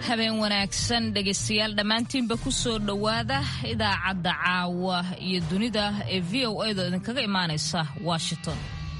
habeen wanaagsan dhegaystayaal dhammaantiinba ku soo dhowaada idaacadda caawa iyo dunida ee v o a da idinkaga imaanaysa washington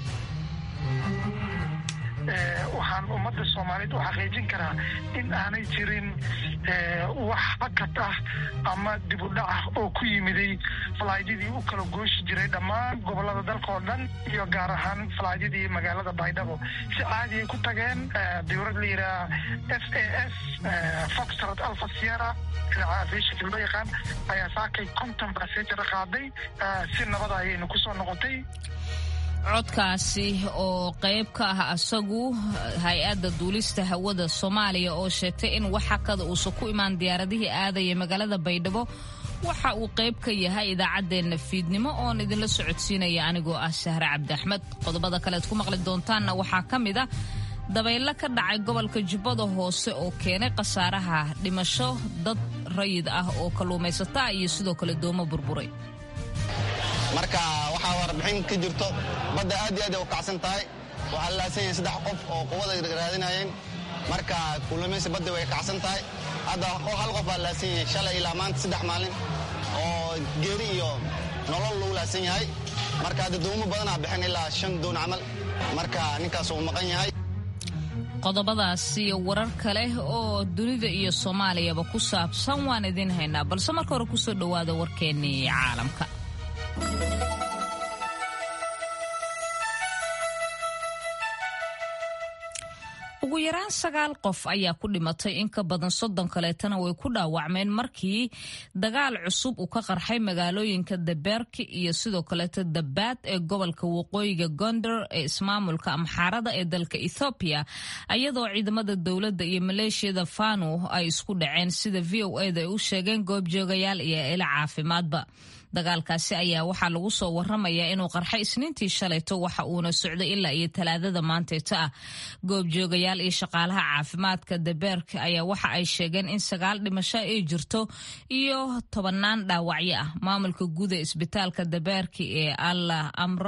waxaan ummadda soomaaliyeed u xaqiijin karaa in aanay jirin wax hakad ah ama dib u dhac ah oo ku yimiday falaaydadii u kala gooshi jiray dhammaan gobolada dalka oo dhan iyo gaar ahaan falaaydadii magaalada baydhabo si caadi ay ku tageen dawlad la yidhaha f a s foxtrot alfa sierra aviation loo yaqaan ayaa saakay konton basejar qaaday si nabada ayayna kusoo noqotay codkaasi oo qayb ka ah asagu hay-adda duulista hawada soomaaliya oo sheegtay in wax hakada uusan ku imaan diyaaradihii aadaya magaalada baydhabo waxa uu qayb ka yahay idaacaddeenna fiidnimo oon idinla socodsiinaya anigoo ah sahre cabdi axmed qodobada kalead ku maqli doontaanna waxaa ka mid ah dabaylo ka dhacay gobolka jubbada hoose oo keenay khasaaraha dhimasho dad rayid ah oo kalluumaysata iyo sidoo kale doomo burburay marka waxaa warbixin ka jirto badda aad iyo aad ay u kacsan tahay waxaa laasan yahay saddex qof oo quwada raadinayeen marka kulumaysi badda way kacsan tahay hadda hal qof baa laasan yahay shalay ilaa maanta saddex maalin oo geeri iyo nolol lagu laasan yahay marka hadda doomo badanaa bixin ilaa shan doon camal marka ninkaas uu maqan yahay qodobadaas iyo warar kale oo dunida iyo soomaaliyaba ku saabsan waan idiin haynaa balse marka hore kusoo dhowaada warkeennii caalamka ugu yaraan sagaal qof ayaa ku dhimatay in ka badan soddon kaleetana way ku dhaawacmeen markii dagaal cusub uu ka qarxay magaalooyinka dabeerki iyo sidoo kaleeto dabaad ee gobolka waqooyiga gondar ee ismaamulka amxaarada ee dalka ethoobiya iyadoo ciidamada dowladda iyo maleeshiyada fanu ay isku dhaceen sida v o eda ay u sheegeen goobjoogayaal iyo ila caafimaadba dagaalkaasi ayaa waxaa lagu soo waramayaa inuu qarxay isniintii shalayto waxa uuna socday ilaa iyo talaadada maanteeta ah goobjoogayaal iyo shaqaalaha caafimaadka dabeerka ayaa waxa ay sheegeen in sagaal dhimasho ay jirto iyo tobanaan dhaawacyo ah maamulka guud ee isbitaalka dabeerka ee allah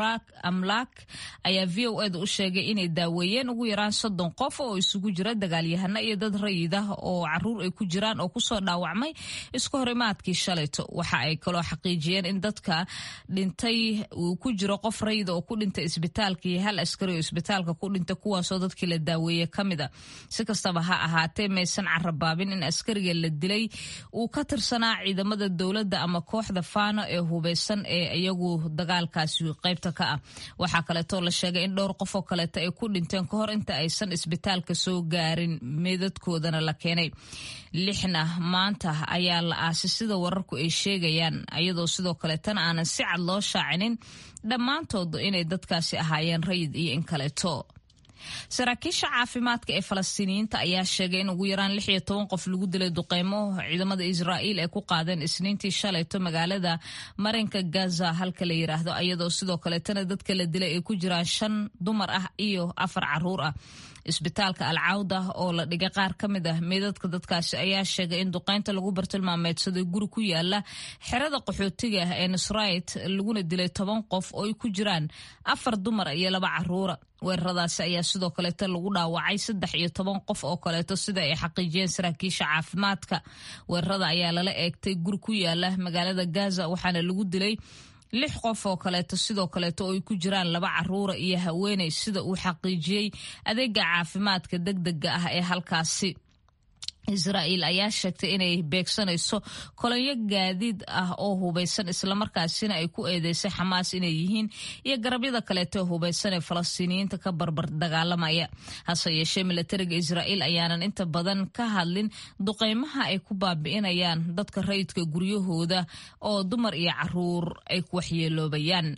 amlaak ayaa v o eda u sheegay inay daaweeyeen ugu yaraan soddon qof oo isugu jira dagaalyahano iyo dad rayid ah oo caruur ay ku jiraan oo kusoo dhaawacmay iska horimaadkii shalayto waxa ay kaloo xaqiijiyeen in dadka dhintay uu ku jiro qof rayida oo ku dhintay isbitaalka iyo hal askari oo isbitaalka ku dhintay kuwaasoo dadkii la daaweeye ka mid a si kastaba ha ahaatee maysan carabaabin in askariga la dilay uu ka tirsanaa ciidamada dowladda ama kooxda faano ee hubeysan ee iyagu dagaalkaasi qaybta ka ah waxaa kaleetoo la sheegay in dhowr qof oo kaleeto ay ku dhinteen ka hor inta aysan isbitaalka soo gaarin meedadkoodana la keenay lixna maanta ayaa la aasay sida wararku ay sheegayaan iyadoo sidoo kaleetana aanan si cad loo shaacinin dhammaantood inay dadkaasi ahaayeen rayid iyo in kaleeto saraakiisha caafimaadka ee falastiiniyiinta ayaa sheegay in ugu yaraan lix iyo toban qof lagu dilay duqeymo ciidamada israa'iil ay ku qaadeen isniintii shalayto magaalada marinka gaza halka la yiraahdo iyadoo sidoo kaleetana dadka la dilay ay ku jiraan shan dumar ah iyo afar caruur ah isbitaalka alcawda oo la dhigay qaar ka mid ah meedadka dadkaasi ayaa sheegay in duqeynta lagu bartilmaameedsaday guri ku yaala xerada qaxootiga ah ee nusrayt laguna dilay toban qof oo ay ku jiraan afar dumar iyo laba caruura weeraradaasi ayaa sidoo kaleeto lagu dhaawacay saddex iyo toban qof oo kaleeto sida ay xaqiijiyeen saraakiisha caafimaadka weerarada ayaa lala eegtay guri ku yaala magaalada gaza waxaana lagu dilay lix qof oo kaleeto sidoo kaleeto oo ay ku jiraan laba caruura iyo haweeney sida uu xaqiijiyey adeega caafimaadka degdega ah ee halkaasi israa'iil ayaa sheegtay inay beegsanayso kolonyo gaadiid ah oo hubeysan islamarkaasina ay ku eedeysay xamaas inay yihiin iyo garabyada kaleeto hubeysan ee falastiiniyiinta ka barbar dagaalamaya hase yeeshee milatariga israa'iil ayaanan inta badan ka hadlin duqeymaha ay ku baabi'inayaan dadka rayidka guryahooda oo dumar iyo caruur ay ku waxyeeloobayaan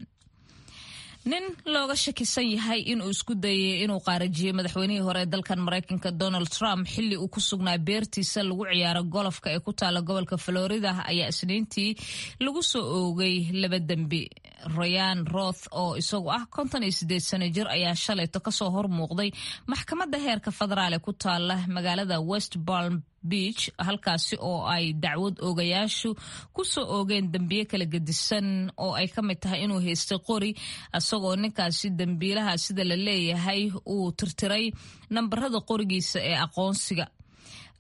nin looga shakisan yahay inuu isku dayay inuu qaarajiyey madaxweynihii hore ee dalkan maraykanka donald trump xilli uu ku sugnaa beertiisa lagu ciyaaro golofka ee ku taala gobolka florida ayaa isniintii lagu soo oogay laba dembi rayan roth oo isagu ah konton iyo sideed sano jir ayaa shalayto kasoo hor muuqday maxkamadda heerka federaal ee ku taala magaalada west balm beach halkaasi oo ay dacwad oogayaashu ku soo oogeen dembiye kala gedisan oo ay ka mid tahay inuu haystay qori isagoo ninkaasi dembiilaha sida la leeyahay uu tirtiray nambarada qorigiisa ee aqoonsiga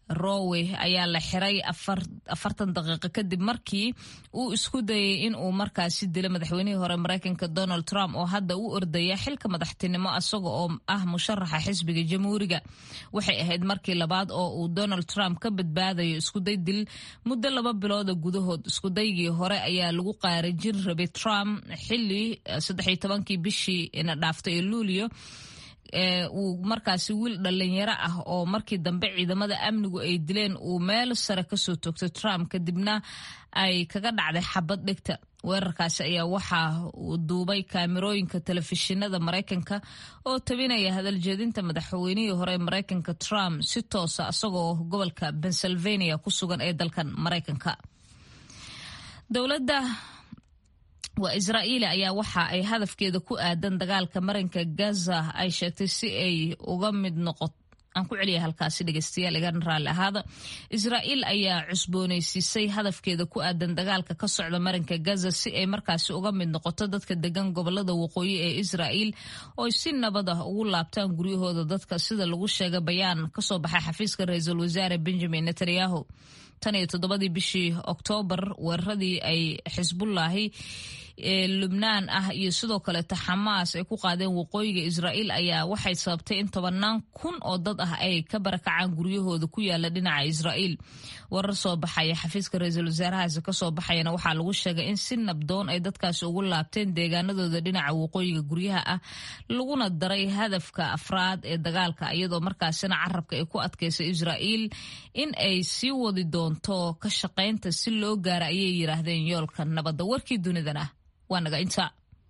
rowe ayaa la xiray afartan daqiiqo kadib markii uu isku dayay in uu markaasi dilo madaxweynihii hore mareykanka donald trump oo hadda u ordaya xilka madaxtinimo isaga oo ah musharaxa xisbiga jamhuuriga waxay ahayd markii labaad oo uu donald trump ka badbaadayo iskuday dil muddo laba bilooda gudahood iskudaygii hore ayaa lagu qaarajin rabay trump xili saddexiy tobankii bishii ina dhaaftay ee luulio uu markaasi wiil dhalinyaro ah oo markii dambe ciidamada amnigu ay dileen uu meel sare kasoo toogtay trump kadibna ay kaga dhacday xabad dhigta weerarkaasi ayaa waxaa uu duubay kaamirooyinka telefishinada maraykanka oo tabinaya hadaljeedinta madaxweynihii hore maraykanka trump si toosa isagoo gobolka pennsylvania ku sugan ee dalkan maraykanka dowladda waa israa'iili ayaa waxa ay hadafkeeda ku aadan dagaalka marinka gaza ay sheegtay si ay uga mid noqoto aan ku celiya halkaasi dhegeystayaal igana raalli ahaada israa'iil ayaa cusboonaysiisay hadafkeeda ku aadan dagaalka ka socda marinka gaza si ay markaasi uga mid noqoto dadka degan gobolada waqooyi ee israa'iil oo ay si nabad ah ugu laabtaan guryahooda dadka sida lagu sheegay bayaan kasoo baxay xafiiska ra-iisul wasaare benjamin netanyahu tan iyo toddobadii bishii oktoobar weeraradii ay xisbullaahi ee lubnaan ah iyo sidoo kaleeta xamaas ay ku qaadeen waqooyiga israa'iil ayaa waxay sababtay in tobanaan kun oo dad ah ay ka barakacaan guryahooda ku yaala dhinaca israa'iil warar soo baxaya xafiiska ra-iisul wasaarahaasi kasoo baxayana waxaa lagu sheegay in si nabdoon ay dadkaasi ugu laabteen deegaanadooda dhinaca waqooyiga guryaha ah laguna daray hadafka afraad ee dagaalka iyadoo markaasina carabka ay ku adkaysay israa'iil in ay sii wadi doonto ka shaqaynta si loo gaara ayay yiraahdeen yoolka nabadda warkii dunidana waa naga inta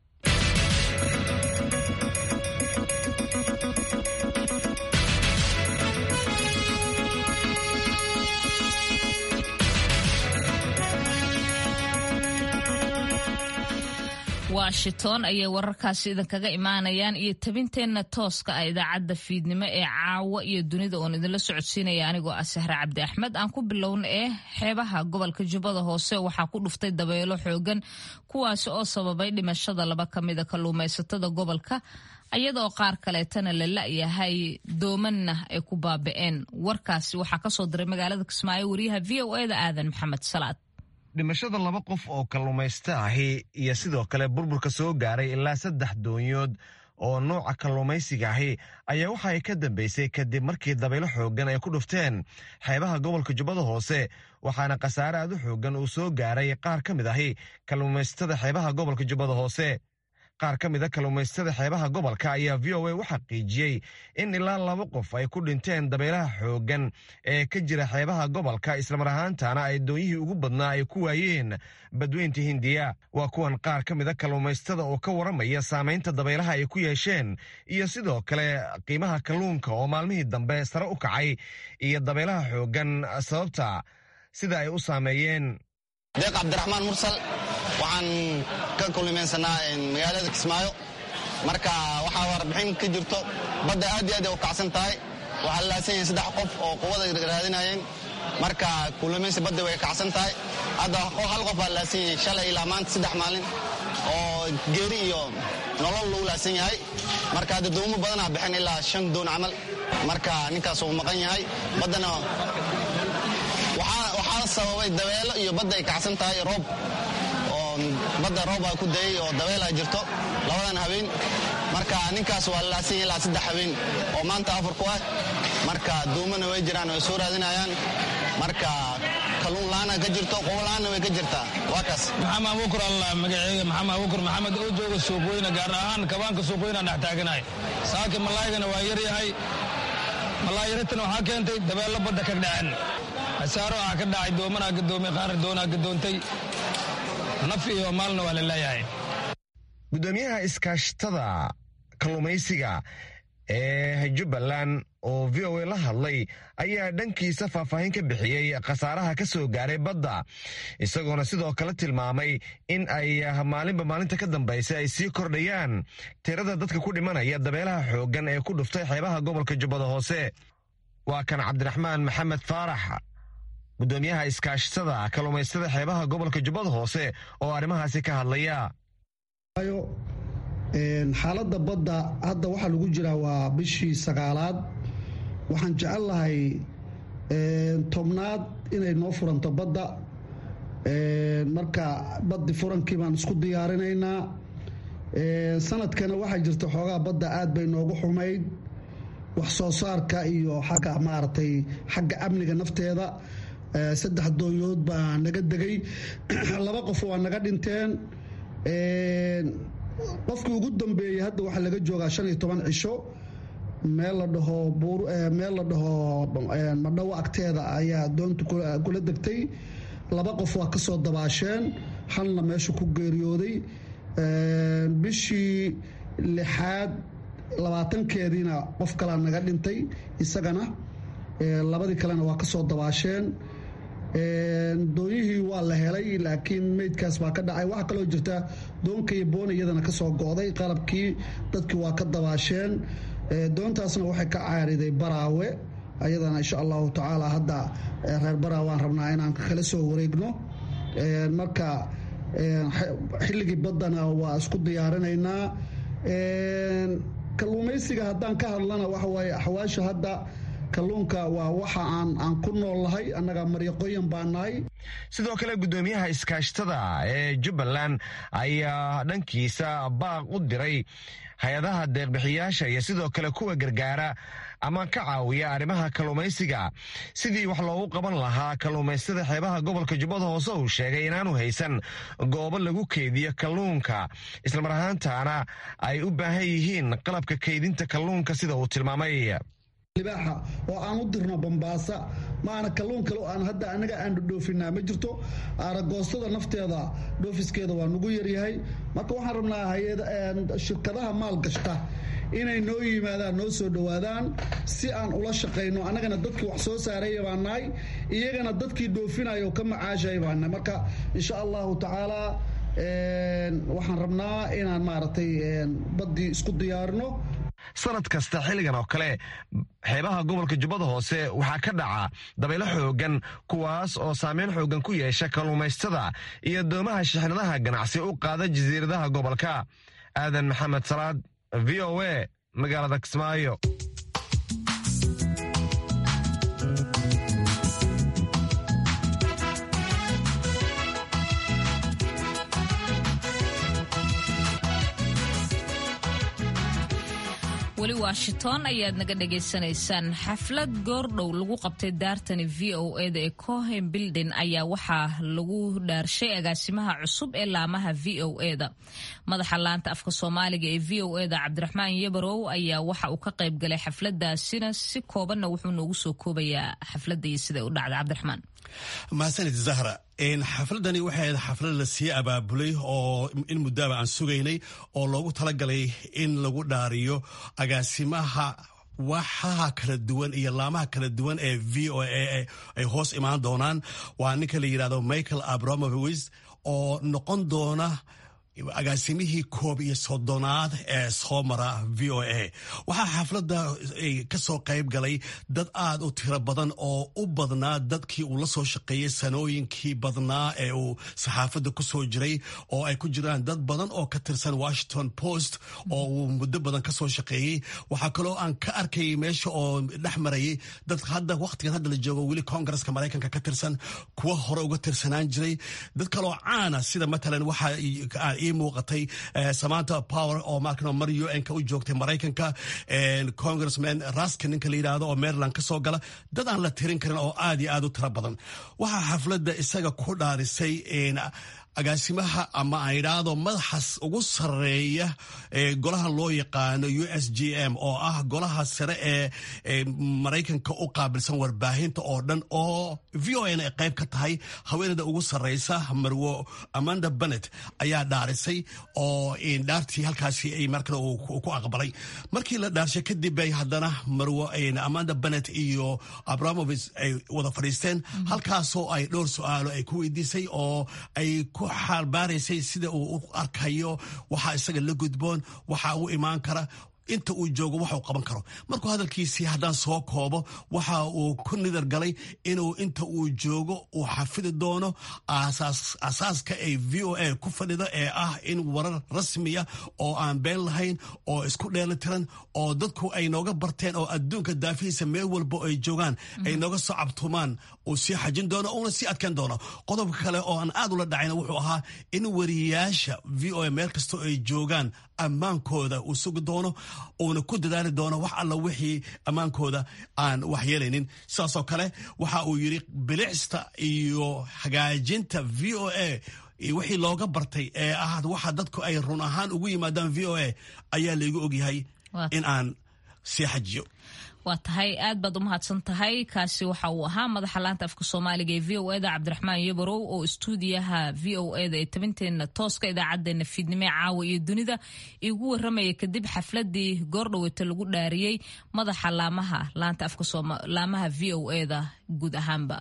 washington ayay wararkaasi idinkaga imaanayaan iyo tabinteenna tooska ah idaacadda fiidnimo ee caawa iyo dunida oon idinla socodsiinaya anigoo ah sahre cabdi axmed aan ku bilowna ee xeebaha gobolka jubbada hoose waxaa ku dhuftay dabeelo xoogan kuwaasi oo sababay dhimashada laba ka mida kalluumaysatada gobolka iyadoo qaar kaleetana la la-yahay doomanna ay ku baaba'een warkaasi waxaa kasoo diray magaalada kismaayo wariyaha v o eda aadan maxamed salaad dhimashada laba qof oo kalluumaysta ahi iyo sidoo kale burburka soo gaaray ilaa saddex doonyood oo nooca kalluumaysiga ahi ayaa waxa ay ka dambeysay kadib markii dabaylo xooggan ay ku dhufteen xeebaha gobolka jubbada hoose waxaana khasaare aad u xooggan uu soo gaaray qaar ka mid ahi kalluumaysatada xeebaha gobolka jubbada hoose qaar ka mid a kalluumaystada xeebaha gobolka ayaa v o a u xaqiijiyey in ilaa laba qof ay ku dhinteen dabaylaha xooggan ee ka jira xeebaha gobolka islamar ahaantana ay doonyihii ugu badnaa ay ku waayeen badweynta hindiya waa kuwan qaar ka mid a kalluumaystada oo ka waramaya saamaynta dabaylaha ay ku yeesheen iyo sidoo kale qiimaha kalluunka oo maalmihii dambe sare u kacay iyo dabaylaha xooggan sababta sida ay u saameeyeen deeq cabdiraxmaan mursal waxaan ka kulmaysanaa magaalada kismaayo marka waxaa warbixin ka jirto badda aad iyo aad ay u kacsan tahay waxaa laasan yahin saddex qof oo quwada raadinayeen marka kulmaysi badda way kacsan tahay hadda hal qof baa laasan yahay shalay ilaa maanta saddex maalin oo geeri iyo nolol lagu laasan yahay marka hadda doomo badanaa bixin ilaa shan doon camal marka ninkaas uu maqan yahay baddana waxaa sababay dabeelo iyo badda ay kacsan tahay roob oo badda roob aa ku dayay oo dabeelaa jirto labadan habeen marka ninkaas waa laasan yahay ilaa saddex habeen oo maanta afar ku ah marka doomana way jiraan way soo raadinayaan marka kalluun la'aana ka jirto qobo la'aanna way ka jirtaa waa kaas maxamed abuukur alla magaceega maxamed abuukur maxamed oo jooga suuqweyne gaar ahaan kabaanka suuqweynaan dhex taaganahay saaka malaygana waa yaryahay malaayaratana waxaa keentay dabeello badda ka dhaceen hasaaro ah ka dhacay doomanaa gadoomay qaar doonaa gadoontay naf iyo maalna waa la leeyahay gudoomiyaha iskaashatada kalluumaysiga ee jubbaland oo v o a la hadlay ayaa dhankiisa faahfaahin ka bixiyey khasaaraha ka soo gaaray badda isagoona sidoo kale tilmaamay in ay maalinba maalinta ka dambaysa ay sii kordhayaan tirada dadka ku dhimanaya dabeelaha xooggan ee ku dhuftay xeebaha gobolka jubbada hoose waa kan cabdiraxmaan maxamed faarax gudoomiyaha iskaashatada kalluumaystada xeebaha gobolka jubbada hoose oo arrimahaasi ka hadlaya xaaladda badda hadda waxaa lagu jiraa waa bishii sagaalaad waxaan jecel lahay tobnaad inay noo furanto badda marka baddi furankii baan isku diyaarinaynaa sanadkana waxaa jirta xoogaa badda aad bay noogu xumayd wax soo saarka iyo xagga maaragtay xagga amniga nafteeda saddex dooyood baa naga degay laba qof waa naga dhinteen qofkii ugu dambeeyey hadda waxaa laga joogaa shan iyo toban cisho meel la dhaho meel la dhaho madhawo agteeda ayaa doonta kula degtay laba qof waa kasoo dabaasheen halna meesha ku geeriyooday bishii lixaad labaatankeediina qof kalaa naga dhintay isagana labadii kalena waa kasoo dabaasheen doonyihii waa la helay laakiin meydkaas baa ka dhacay waxaa kaloo jirta doonka iyo boona iyadana kasoo go'day qalabkii dadkii waa ka dabaasheen doontaasna waxay ka caariday baraawe ayadana insha allahu tacaala hadda reer baraawe waan rabnaa inaan kala soo wareegno marka xilligii baddana waa isku diyaarinaynaa kalluumaysiga haddaan ka hadlana waxa waaye axwaasha hadda kalluunka waa waxa aan aan ku nool nahay annaga maryaqooyan baa nahay sidoo kale guddoomiyaha iskaashtada ee jubbaland ayaa dhankiisa baaq u diray hay-adaha deeqbixiyaasha iyo sidoo kale kuwa gargaara ama ka caawiya arrimaha kalluumaysiga sidii wax loogu qaban lahaa kalluumaystada xeebaha gobolka jubbada hoose uu sheegay inaanu haysan goobo lagu keydiyo kalluunka islamar ahaantaana ay u baahan yihiin qalabka keydinta kalluunka sida uu tilmaamay libaaxa oo aan u dirno bambaasa maana kalluun kale aan hadda anaga aan dhoofinaa ma jirto aragoostada nafteeda dhoofiskeeda waa nagu yaryahay marka waxaan rabnaa shirkadaha maalgashta inay noo yimaadaan noo soo dhowaadaan si aan ula shaqayno annagana dadkii wax soo saaraya baa nahay iyagana dadkii dhoofinaya oo ka macaashaya baa nahay marka insha allahu tacaala waxaan rabnaa inaan maaragtay baddii isku diyaarino sanad kasta xilligan oo kale xeebaha gobolka jubbada hoose waxaa ka dhaca dabaylo xoogan kuwaas oo saameyn xoogan ku yeesha kalluumaystada iyo doomaha shixnadaha ganacsi u qaada jasiiradaha gobolka aadan maxamed salaad v o a magaalada kismaayo weli washington ayaad naga dhagaysanaysaan xaflad goordhow lagu qabtay daartani v o eda ee cohen bildin ayaa waxaa lagu dhaarshay agaasimaha cusub ee laamaha v o eda madaxa laanta afka soomaaliga ee v o eda cabdiraxmaan yabarow ayaa waxa uu ka qayb galay xafladaasina si koobanna wuxuu noogu soo koobayaa xafladda iyo siday u dhacday cabdiraxmaan mahadsanid zahra xafladani waxay ahayd xaflad la sii abaabulay oo in muddaaba aan sugaynay oo loogu talagalay in lagu dhaariyo agaasimaha waxaha kala duwan iyo laamaha kala duwan ee v o a ay hoos imaan doonaan waa ninka la yidhahdo michael abramovis oo noqon doona agaasimihii koob iyo soddonaad ee soo mara v o a waxaa xafladda ka soo qayb galay dad aad u tiro badan oo u badnaa dadkii uu la soo shaqeeyey sanooyinkii badnaa ee uu saxaafadda ku soo jiray oo ay ku jiraan dad badan oo ka tirsan washington post oo uu muddo badan ka soo shaqeeyey waxaa kaloo aan ka arkayay meesha oo dhex marayay dad hadda wakhtigan hadda la joogo weli koongareska maraykanka ka tirsan kuwa hore uga tirsanaan jiray dad kaloo caana sida matalan waxaa ii muuqatay samanta power oo markano mar u n ka u joogtay maraykanka congressman raska ninka la yidhaahdo oo maryland ka soo gala dad aan la tirin karin oo aad iyo aad u tiro badan waxaa xafladda isaga ku dhaarisay agaasimaha ama aan idhaahdo madaxas ugu sareeya ee golaha loo yaqaano u s g m oo ah golaha sare ee maraykanka u qaabilsan warbaahinta oo dhan oo v o n ay qayb ka tahay haweeneyda ugu sareysa marwo amanda benet ayaa dhaarisay oo dhaartii halkaasi ay markale ku aqbalay markii la dhaarshay kadib bay haddana marwo amanda benet iyo abramovis ay wada fadhiisteen halkaasoo ay dhowr su-aalo ay ku weydiisay oo ay ku xaalbaaraysay sida uu u arkayo waxaa isaga la gudboon waxaa u imaan kara inta uu joogo waxuu qaban karo markuu hadalkiisii haddaan soo koobo waxa uu ku nidar galay inuu inta uu joogo uu xafidi doono asaaska ay v o a ku fadhido ee ah in warar rasmiya oo aan been lahayn oo isku dheelitiran oo dadku ay nooga barteen oo adduunka daafihiisa meel walba ay joogaan ay nooga soo cabtumaan uu sii xajin doono uuna sii adkeyn doono qodobka kale oo aan aad ula dhacayna wuxuu ahaa in wariyaasha v o a meel kastoo ay joogaan ammaankooda uu sugi doono uuna ku dadaali doono wax alla wixii ammaankooda aan waxyeelaynin sidaasoo kale waxa uu yidhi bilicsta iyo hagaajinta v o a wixii looga bartay ee ah waxa dadku ay run ahaan ugu yimaadaan v o a ayaa laygu ogyahay in aan sii xajiyo waa tahay aad baad u mahadsan tahay kaasi waxa uu ahaa madaxa laanta afka soomaaliga ee v o eda cabdiraxmaan yabarow oo istuudiyaha v o eda ee tabinteena tooska idaacadeena fiidnimo ee caawa iyo dunida igu waramaya kadib xafladii goordhaweyta lagu dhaariyey madaxa laamaha laanta afka laamaha v o eda guud ahaanba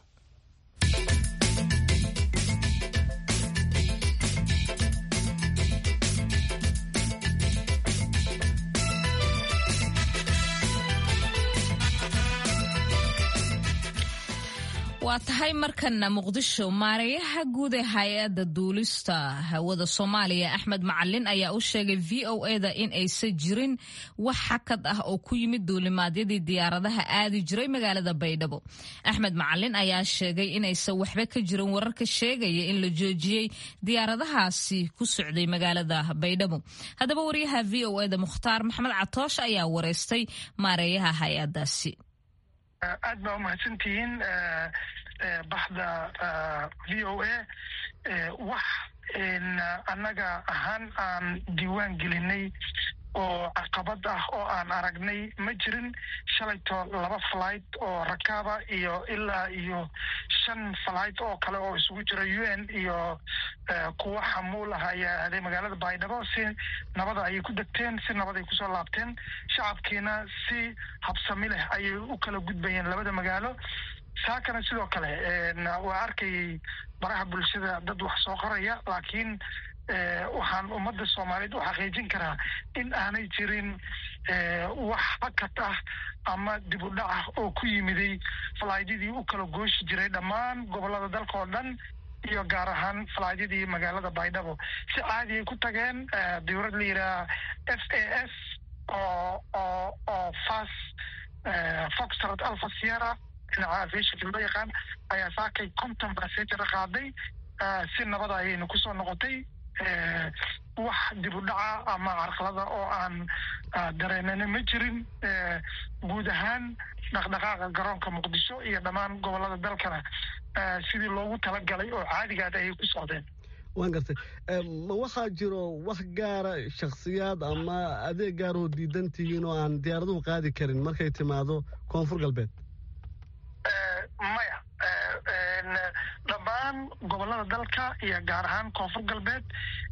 waa tahay markana muqdisho maareeyaha guud ee hay-adda duulista hawada soomaaliya axmed macalin ayaa u sheegay v o eda in aysan jirin wax xakad ah oo ku yimid duulimaadyadii diyaaradaha aadi jiray magaalada baydhabo axmed macalin ayaa sheegay inaysan waxba ka jirin wararka sheegaya in la joojiyey diyaaradahaasi ku socday magaalada baydhabo haddaba wariyaha v o eda mukhtaar maxamed catoosh ayaa wareystay maareeyaha hay-adaasi aad baa umahadsantihiin baxda v o a wax annaga ahaan aan diiwaan gelinay oo caqabad ah oo aan aragnay ma jirin shalayto laba flight oo rakaaba iyo ilaa iyo shan flight oo kale oo isugu jira u n iyo kuwa xamuul ah ayaa aaday magaalada baydhabo si nabada ayay ku degteen si nabad ay kusoo laabteen shacabkiina si habsami leh ayay u kala gudbayeen labada magaalo saakana sidoo kale waa arkayay baraha bulshada dad wax soo qoraya laakiin waxaan ummadda soomaaliyeed u xaqiijin karaa in aanay jirin wax hakad ah ama dib u dhac ah oo ku yimiday falaaydadii u kala gooshi jiray dhammaan gobollada dalka oo dhan iyo gaar ahaan falaadyadii magaalada baydhabo si caadi ay ku tageen dawlad la yidhaha f a s oo oo oo fas foxtrot alfa sierra dhinaca aviationka loo yaqaan ayaa saakay conton passenger qaaday si nabada ayayna kusoo noqotay wax dib u dhaca ama carqalada oo aan dareenana ma jirin guud ahaan dhaqdhaqaaqa garoonka muqdisho iyo dhammaan gobollada dalkana sidii loogu talagalay oo caadigaad ayay ku socdeen waan gartay ma waxaa jiro wax gaara shakhsiyaad ama adeeg gaaroo diidan tihiin oo aan diyaaraduhu qaadi karin markay timaado koonfur galbeed maya dhammaan gobollada dalka iyo gaar ahaan koonfur galbeed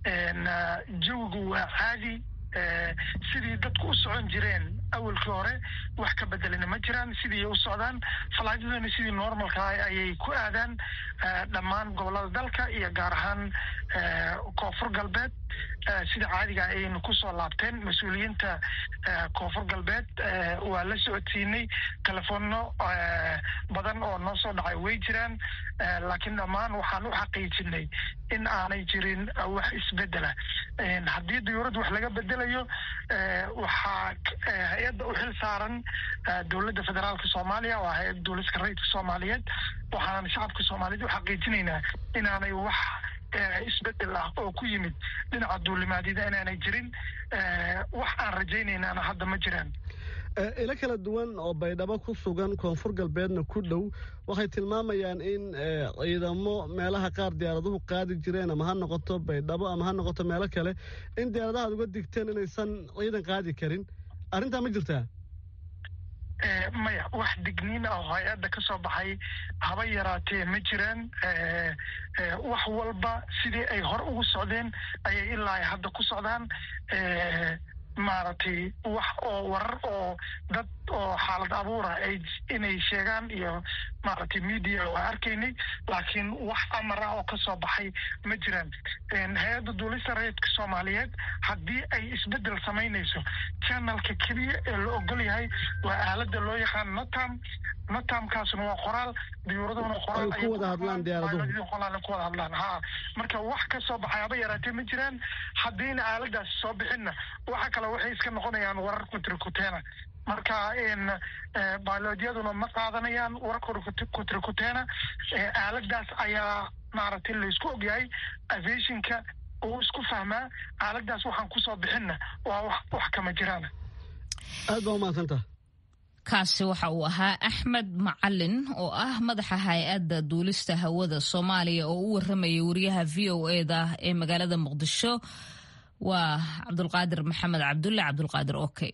jawigu waa caadi sidii dadku u socon jireen awalkii hore wax ka bedelina ma jiraan sidii u socdaan falaadyaduna sidii normalka ayay ku aadaan dhammaan gobollada dalka iyo gaar ahaan koonfur galbeed sida caadiga ayaynu kusoo laabteen mas-uuliyiinta koonfur galbeed waa la socodsiinay telefoonno badan oo noo soo dhacay way jiraan laakiin dhammaan waxaan u xaqiijinay in aanay jirin wax isbedela haddii dawlad wax laga bedelayo waxaa hay-adda u xil saaran dowladda federaalka soomaaliya waa hay-adda dowladka rayidka soomaaliyeed waxaanan shacabka soomaaliyeed u xaqiijinaynaa inaanay wax isbedel ah oo ku yimid dhinaca duulimaadyada inaanay jirin wax aan rajaynaynaana hadda ma jiraan ilo kala duwan oo baydhabo ku sugan koonfur galbeedna ku dhow waxay tilmaamayaan in ciidamo meelaha qaar diyaaraduhu qaadi jireen ama ha noqoto baydhabo ama ha noqoto meelo kale in diyaaradaha ad uga digteen inaysan ciidan qaadi karin arrintaa ma jirtaa maya wax digniin ah oo hay-adda ka soo baxay haba yaraatee ma jiraan wax walba sidii ay hore ugu socdeen ayay ilaa hadda ku socdaan maaragtay wax oo warar oo dad oo xaalad abuura ay inay sheegaan iyo maaragtay media waa arkaynay laakiin wax amar ah oo kasoo baxay ma jiraan hay-adda duulista rayidka soomaaliyeed haddii ay isbedel samaynayso channelka keliya ee la ogol yahay waa aalada loo yaqaan natam natamkaasna waa qoraal diyuuraduna qoraal ku wada hadlaan diyaaraduhu qoraal ku wada hadlaan ha marka wax kasoo baxay haba yaraatee ma jiraan haddiina aaladaasi soo bixinna waxa kale waxay iska noqonayaan warar kutrikuteena marka biolojiyaduna ma qaadanayaan warar kutrikuteena aaladaas ayaa maaragtay laysku ogyahay aviationka uu isku fahmaa aaladaas waxaan kusoo bixinna waa wax kama jiraan aad baa umaadsanta kaasi waxa uu ahaa axmed macalin oo ah madaxa hay-adda duulista hawada soomaaliya oo u waramayay wariyaha v o eda ee magaalada muqdisho waa cabdulqaadir maxamed cabdulle cabdulqaadir oke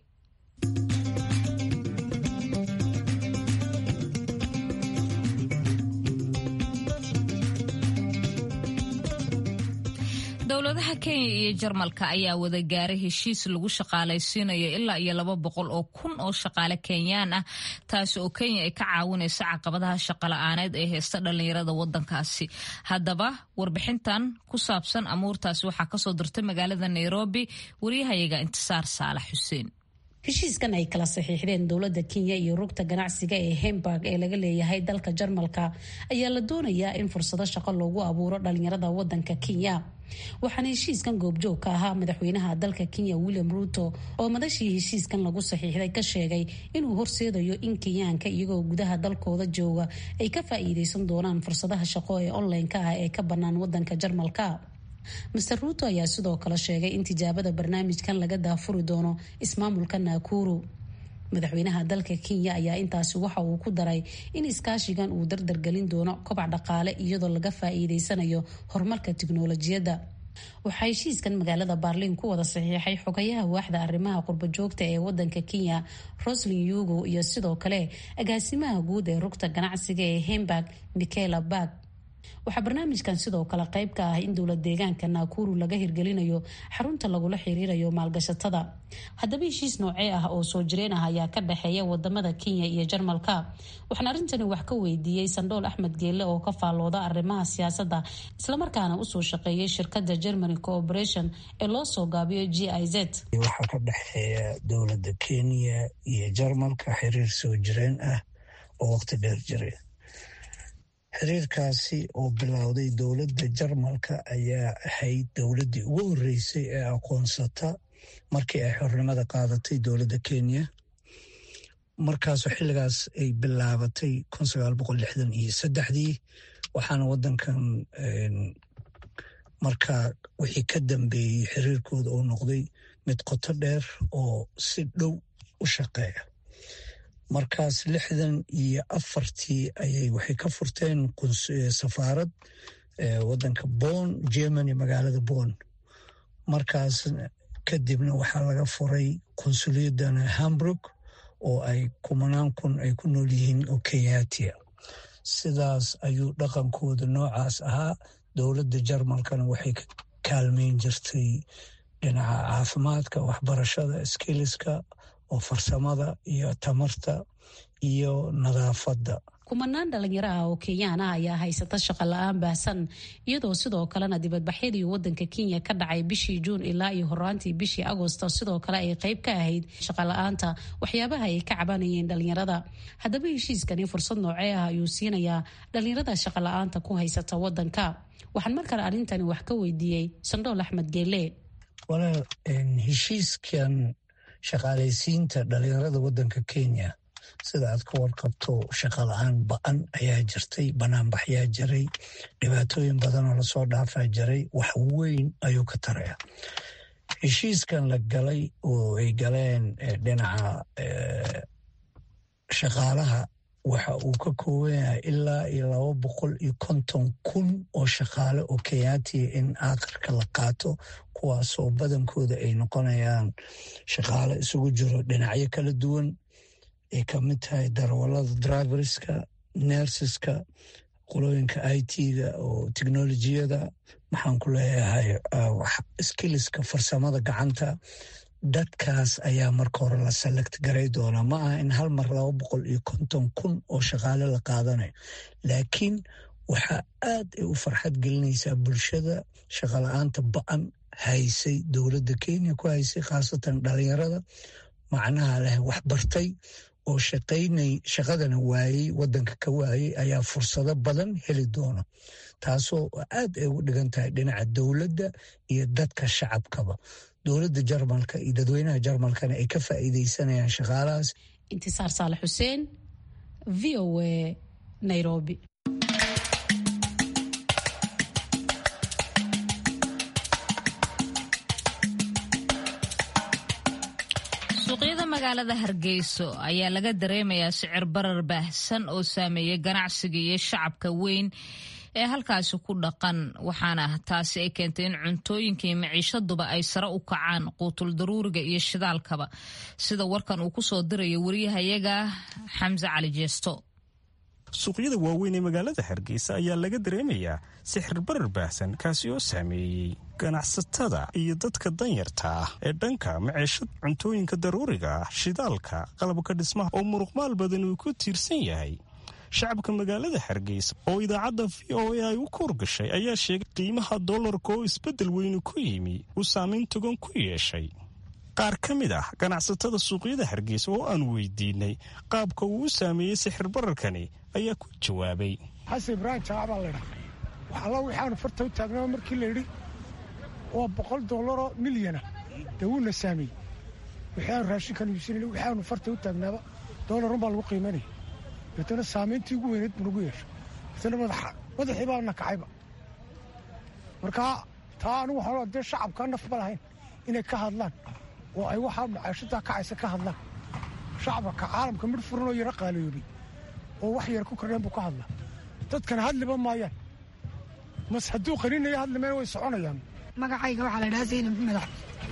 dowladaha kenya iyo jarmalka ayaa wada gaaray heshiis lagu shaqaalaysiinayo ilaa iyo laba boqol oo kun oo shaqaale kenyaan ah taasi oo kenya ay ka caawinayso caqabadaha shaqola'aaneed ee heysta dhallinyarada wadankaasi haddaba warbixintan ku saabsan amuurtaasi waxaa kasoo dirtay magaalada nairobi wariyahayaga intisaar saalax xuseen heshiiskan ay kala saxiixdeen dowladda kenya iyo rugta ganacsiga ee hemburg ee laga leeyahay dalka jarmalka ayaa la doonayaa in fursado shaqo loogu abuuro dhalinyarada wadanka kenya waxaana heshiiskan goobjoog ka ahaa madaxweynaha dalka kenya william ruuto oo madashii heshiiskan lagu saxiixday ka sheegay inuu horseedayo in kenyaanka iyagoo gudaha dalkooda jooga ay ka faa'iideysan doonaan fursadaha shaqo ee online-ka ah ee ka bannaan wadanka jarmalka master ruuto ayaa sidoo kale sheegay in tijaabada barnaamijkan laga daafuri doono ismaamulka naakuru madaxweynaha dalka kenya ayaa intaasi waxa uu ku daray in iskaashigan uu dardargelin doono kobac dhaqaale iyadoo laga faa'iideysanayo horumarka tiknolojiyadda waxaa heshiiskan magaalada baarliin ku wada saxiixay xogayaha waaxda arrimaha qurbajoogta ee wadanka kenya roslin yugo iyo sidoo kale agaasimaha guud ee rugta ganacsiga ee hemburg michaela barg waxaa barnaamijkan sidoo kale qayb ka ah in dowlad deegaanka naakuru laga hirgelinayo xarunta lagula xiriirayo maalgashatada haddaba heshiis noocee ah oo soo jireen ah ayaa ka dhexeeya wadamada kenya iyo jarmalka waxaan arrintani wax ka weydiiyey sandhool axmed geelle oo ka faallooda arrimaha siyaasadda islamarkaana usoo shaqeeyay shirkada germany cooperation ee loo soo gaabiyo g i z waxaa ka dhexeeya dowlada kenya iyo jarmalka xiriir soo jireen ah oo waqti dheer jiray xiriirkaasi oo bilowday dowladda jarmalka ayaa ahayd dowladdii ugu horreysay ee aqoonsata markii ay xornimada qaadatay dowladda kenya markaasoo xilligaas ay bilaabatay kun sagaal boqol lixdan iyo saddexdii waxaana waddankan markaa wixii ka dambeeyey xiriirkooda oo noqday mid qoto dheer oo si dhow u shaqeeya markaas lixdan iyo afartii ayay waxay ka furteen safaarad wadanka bon germany magaalada bon markaas kadibna waxaa laga furay konsuliyadana hamburg oo ay kumanaan kun ay ku nool yihiin oo kenyatia sidaas ayuu dhaqankooda noocaas ahaa dowladda jarmalkana waxay ka kaalmeyn jirtay dhinaca caafimaadka waxbarashada skiliska oo farsamada iyo tamarta iyo nadaafadda kumanaan dhalinyaro ah oo kenyaan ah ayaa haysata shaqo la-aan baahsan iyadoo sidoo kalena dibadbaxyadii wadanka kenya ka dhacay bishii juun ilaa iyo horaantii bishii agosto sidoo kale ay qayb ka ahayd shaqo la-aanta waxyaabaha ay ka cabanayeen dhalinyarada haddaba heshiiskani fursad noocee ah ayuu siinayaa dhalinyarada shaqo la-aanta ku haysata wadanka waxaan mar kale arrintani wax ka weydiiyey sandhool axmed geele walaal heshiiskan shaqaalaysiinta dhalinyarada wadanka kenya sida aad ka warqabto shaqa la-aan ba-an ayaa jirtay banaanbaxyaa jiray dhibaatooyin badanoo lasoo dhaafaa jiray wax weyn ayuu ka taraya heshiiskan la galay oo ay galeen dhinaca shaqaalaha waxa uu ka kooban yahay ilaa iyo laba boqol iyo konton kun oo shaqaale oo kenyaatiya in aakhirka la qaato kuwaasoo badankooda ay noqonayaan shaqaale isugu jiro dhinacyo kala duwan ay ka mid tahay darawalada driverska nersiska qolooyinka i t-ga oo teknolojiyada maxaan ku leeyahay skiliska farsamada gacanta dadkaas ayaa marka hore la select garay doonaa ma aha in hal mar laba boqol iyo konton kun oo shaqaale la qaadanayo laakiin waxaa aad ay u farxad gelinaysaa bulshada shaqala-aanta ba-an haysay dowladda kenya ku haysay khaasatan dhalinyarada macnaha leh wax bartay oo shaqaynay shaqadana waayey wadanka ka waayey ayaa fursado badan heli doona taasoo aad ay ugu dhigan tahay dhinaca dowladda iyo dadka shacabkaba dowladda jarmalka iyo dadweynaha jarmalkana ay ka faa'iideysanayaan shaqaalahaas intisaar saalax xuseen v o a nairobi suuqyada magaalada hargeyso ayaa laga dareemayaa sicir barar baahsan oo saameeyay ganacsiga iyo shacabka weyn ee halkaasi ku dhaqan waxaana taasi ay keentay in cuntooyinka iyo maciishaduba ay sare u kacaan quutul daruuriga iyo shidaalkaba sida warkan uu kusoo dirayo wariyahayaga xamse cali jeesto suuqyada waaweyn ee magaalada hargeysa ayaa laga dareemayaa sixir barar baahsan kaasi oo saameeyey ganacsatada iyo dadka danyarta ah ee dhanka maceeshad cuntooyinka daruuriga ah shidaalka qalabka dhismaha oo muruqmaal badan uu ku tiirsan yahay shacabka magaalada hargeysa oo idaacadda v o a ay u koorgashay ayaa sheegay qiimaha dollarka oo isbeddel weynu ku yimi uu saamayn togan ku yeeshay qaar ka mid ah ganacsatada suuqyada hargeysa oo aan weydiinay qaabka uu u saameeyey sixir bararkani ayaa ku jawaabay xasan ibraahim jaac baa laydhaa waxalla waxaanu farta u taagnaa markii layidhi waa boqol dollaroo milyana dee wuuna saameeyey waxaanu raashinkan iibsanayna waxaanu farta u taagnaaba dollarun baa lagu qiimanaya deetana saamayntii ugu weyneed buu nagu yeeshay deetana madaxii baa na kacayba markaa taa anigu waxaa dee shacabkaa nafba lahayn inay ka hadlaan oo ay waxaa macaashadaa kacaysa ka hadlaan shacabka caalamka midh furan oo yaro qaaliyoobay oo wax yar ku kordheen buu ka hadlaa dadkana hadliba maayaan mas hadduu qaninaya hadlimayna way soconayaan magacayga waxaa la dhahaa zaynab madax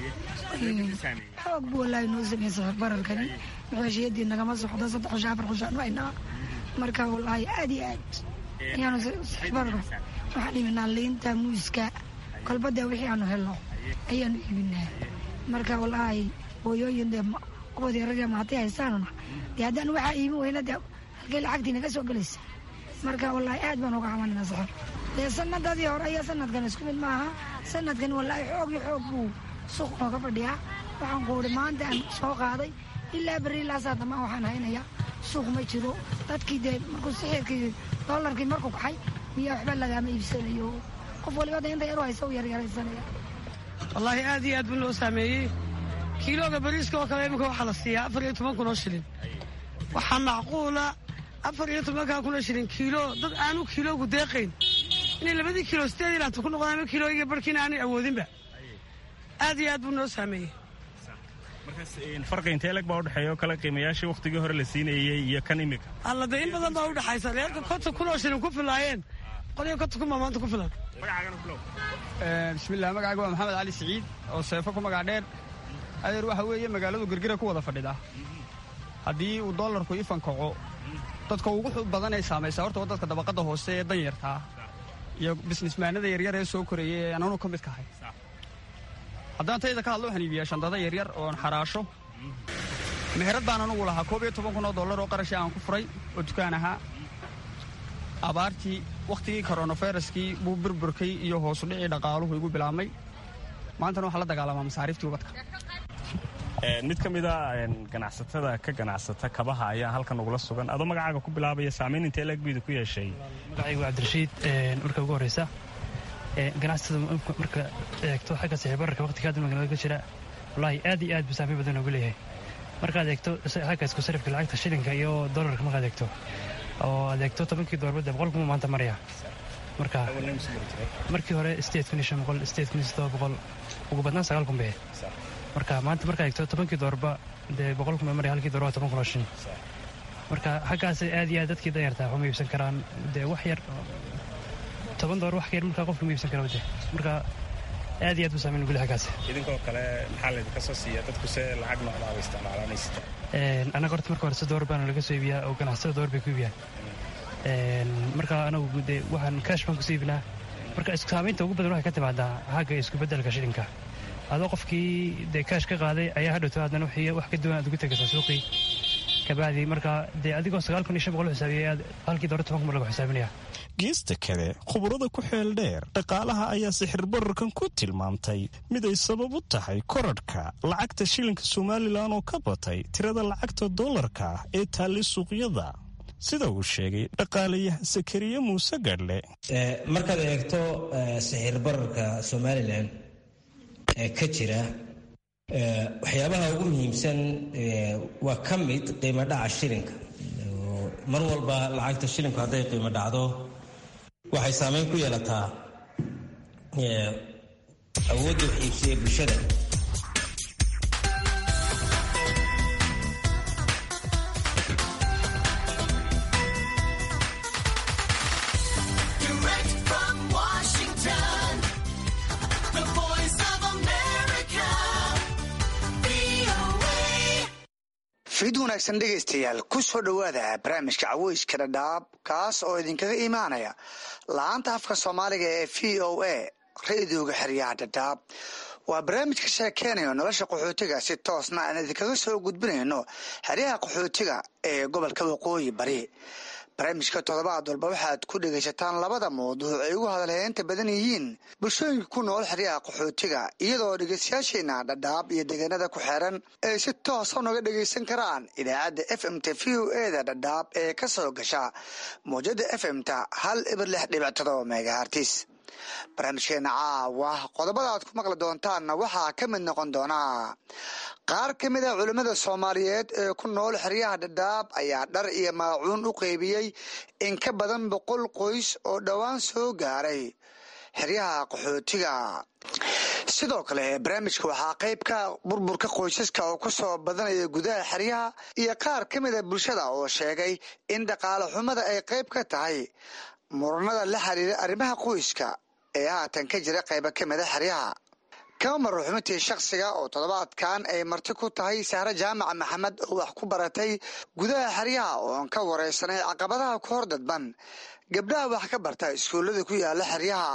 xoog buu wallaahi noo sameeyey sixir bararkani maxeeshiyadii nagama socdo saddex xusho afar xusho dhaynaa marka wallaahi aad iyo aad ayaanu sixir bararka waxaan iibinaa liinta muuska kolbada wixii aanu helno ayaanu iibinaa marka wallaahi hooyooyin dee kuwad yararya maatay haysaanuna dee haddaan waxaa iibin weyna dee halkay lacagtii naga soo gelaysa marka wallaahi aad baan uga camalina sixir dee sanadadii hore iyo sanadkan isku mid maaha sanadkan wallaahi xoog iyo xoog buu suuq nooga fadhiyaa waxaan ku uhi maanta aan soo qaaday ilaa berri ilaa saadamaan waxaan haynayaa suuq ma jiro dadkii dee markuu sixirkii dollarkii markuu kaxay miyaa waxba lagaama iibsanayo qof waliba da inta yaru haysa u yaryaraysanaya wallaahi aad iyo aad buu noo saameeyey kiilooga bariiska oo kale iminka waxaa la siiyaa afar iyo toban kun oo shilin waxaa macquula afar iyo tobankaa kun oo shilin kiilo dad aanu kiiloogu deeqayn inay labadii kiilo sideed ilaanta ku noqdaan ama kiilooyiga barkiina aanay awoodinba aad iyo aad buu noo saameeyey farqa intee lag baa udhexeeya oo kale qiimayaashii wakhtigii hore la siinayey iyo kan imika alla dee in badan baa udhexaysa reerka konton kun oo shilin ku filaayeen qoliyo konton kun baa maanta ku filan bismillah magacayga waa maxamed cali siciid oo seefo ku magac dheer adeer waxa weeye magaaladu gergira ku wada fadhida haddii uu dollarku ifan kaco dadka ugu badan ay saamaysaa horta waa dadka dabaqadda hoose ee danyartaa iyo bisnismaanada yaryar ee soo koraya ee ananu ka mid kahay haddaan tayda ka hadlo waxaan iibiyaa shandada yaryar oon xaraasho meherad baan anugu lahaa koob iyo toban kun oo dollar oo qarashii aan ku furay oo dukaan ahaa abaartii wakhtigii koronaviruskii buu burburkay iyo hoosudhicii dhaqaaluhu igu bilaabmay maantana waxaa la dagaalamaa masaariiftii ubadka mid ka mid a ganacsatada ka ganacsata kabaha ayaa halkan ugula sugan adoo magacaaga ku bilaabaya saamayn intee lagbiida ku yeeshay magacaygu cabdirashiid marka ugu horeysa ganacsatada marka eegto xagga sixirbararka waqtiga hadda magaalada ka jira wallaahi aad iyo aad buu saamayn badan ugu leeyahay markaad eegto xagga isku sarifka lacagta shilinka iyo dollarka markaad eegto oo aad eegto tobankii doorbadda boqol kuma maanta maraya marka markii hore sideed kun iyo shan boqol sideed kun iyo siddoba boqol ugu badnaan sagaal kun bee marka maanta markaad eegto tobankii doorba dee boqol kun baa maraya halkii door waa toban kun oo shin marka xaggaas aad iyo aad dadkii danyartaa waxuma iibsan karaan dee wax yar toban door wax ka yar markaa qofka ma iibsan kara de marka aad iyo aad buu saameyn ugu leh xaggaas idinkoo kale maxaa laydinka soo siiya dadku se lacag noocdaaba isticmaalanaysa annaga horta marka hore si door baana laga soo iibiyaa oo ganacsatada door bay ku iibiyaan marka anagu dee waxaan kaash baan kusoo iibinaa marka isku saamaynta ugu badan waxay ka timaadaa xagga isku beddelka shilinka adoo qofkii dee kaash ka qaaday ayaa hadhowto haddana wixii wax ka duwan aad ugu tegaysaa suuqii kabacdi marka dee adigoo sagaal kun iyo shan boqol u xisaabiyay aad halkii dore toban kun baa lagu xisaabinaya geesta kale khubarada ku xeel dheer dhaqaalaha ayaa sixir bararkan ku tilmaamtay mid ay sabab u tahay koradhka lacagta shilinka somalilan oo ka batay tirada lacagta dollarka ah ee taallay suuqyada sida uu sheegay dhaqaalayahan sakariye muuse gadhle markaad eegto sixir bararka somalilan ee ka jira waxyaabaha ugu muhiimsan waa ka mid qiimo dhaca shilinka mar walba lacagta shilinku hadday qiimo dhacdo waxay saameyn ku yeelataa awoodda wax iibsiga bulshada fid wanaagsan dhegaystayaal ku soo dhowaada barnaamijka caweyska dhadhaab kaas oo idinkaga imaanaya la-aanta afka soomaaliga ee v o a ra-idooga xeryaha dhadhaab waa barnaamij ka sheekeynayo nolosha qaxootiga si toosna aan idinkaga soo gudbinayno xeryaha qaxootiga ee gobolka waqooyi bari barnaamijka toddobaad walba waxaad ku dhegaysataan labada mawduuc ay ugu hadalheynta badan yihiin bulshooyinka ku nool xeryaha qaxootiga iyadoo dhegaystayaasheena dhadhaab iyo deegaanada ku xeeran ay si toosa unaga dhegaysan karaan idaacadda f m t v o eda dhadhaab ee ka soo gasha mawjada f m ta hal ibir lix dhibic todoba megahartis barnaamijkeena caawa qodobada aad ku maqli doontaanna waxaa ka mid noqon doonaa qaar ka mid a culimmada soomaaliyeed ee ku nool xeryaha dhadhaab ayaa dhar iyo maacuun u qeybiyey in ka badan boqol qoys oo dhowaan soo gaaray xeryaha qaxootiga sidoo kale barnaamijka waxaa qayb ka burburka qoysaska oo kusoo badanaya gudaha xeryaha iyo qaar ka mid a bulshada oo sheegay in dhaqaale xumada ay qayb ka tahay muranada la xiriira arrimaha qoyska ee haatan ka jira qayba ka mida xeryaha kama maro xubintii shakhsiga oo toddobaadkan ay marti ku tahay sahre jaamac maxamed oo wax ku baratay gudaha xeryaha ooan ka wareysanay caqabadaha ku hor dadban gabdhaha wax ka barta iskuullada ku yaala xeryaha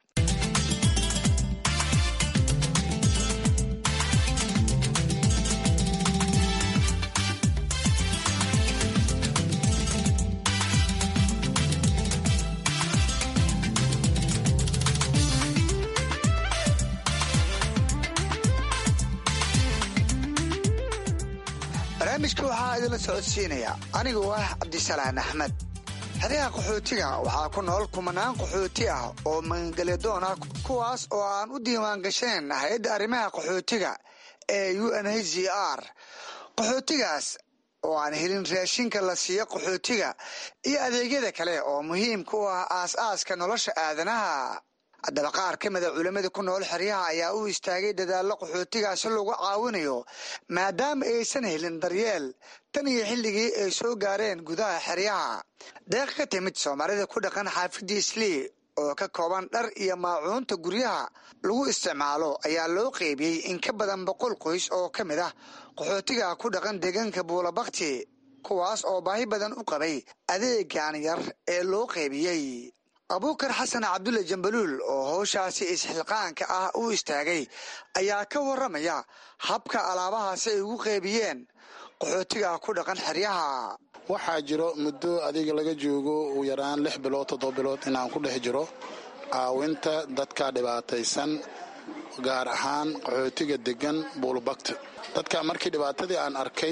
barnaamijka waxaa idinla socodsiinaya anigoo ah cabdisalaan axmed xeryaha qaxootiga waxaa ku nool kumanaan qaxooti ah oo magangelyadoon ah kuwaas oo aan u diiwaan gasheen hay-adda arrimaha qaxootiga ee u n h c r qaxootigaas oo aan helin raashinka la siiyo qaxootiga iyo adeegyada kale oo muhiimka u ah aas-aaska nolosha aadanaha haddaba qaar ka mida culimmada ku nool xeryaha ayaa u istaagay dadaallo qaxootigaasi lagu caawinayo maadaama aysan helin daryeel tan iyo xilligii ay soo gaareen gudaha xeryaha deeq ka timid soomaalida ku dhaqan xaafidii islii oo ka kooban dhar iyo maacuunta guryaha lagu isticmaalo ayaa loo qeybiyey in ka badan boqol qoys oo ka mid ah qaxootiga ku dhaqan deegaanka buulabakti kuwaas oo baahi badan u qabay adeegan yar ee loo qeybiyey abuukar xasan cabdulle jambaluul oo howshaasi isxilqaanka ah u istaagay ayaa ka waramaya habka alaabahaasi ay ugu qeybiyeen qaxootiga ku dhaqan xeryaha waxaa jiro muddo adiga laga joogo ugu yaraan lix bilood toddoba bilood inaan ku dhex jiro caawinta dadka dhibaataysan gaar ahaan qaxootiga degan buulbagta dadka markii dhibaatadii aan arkay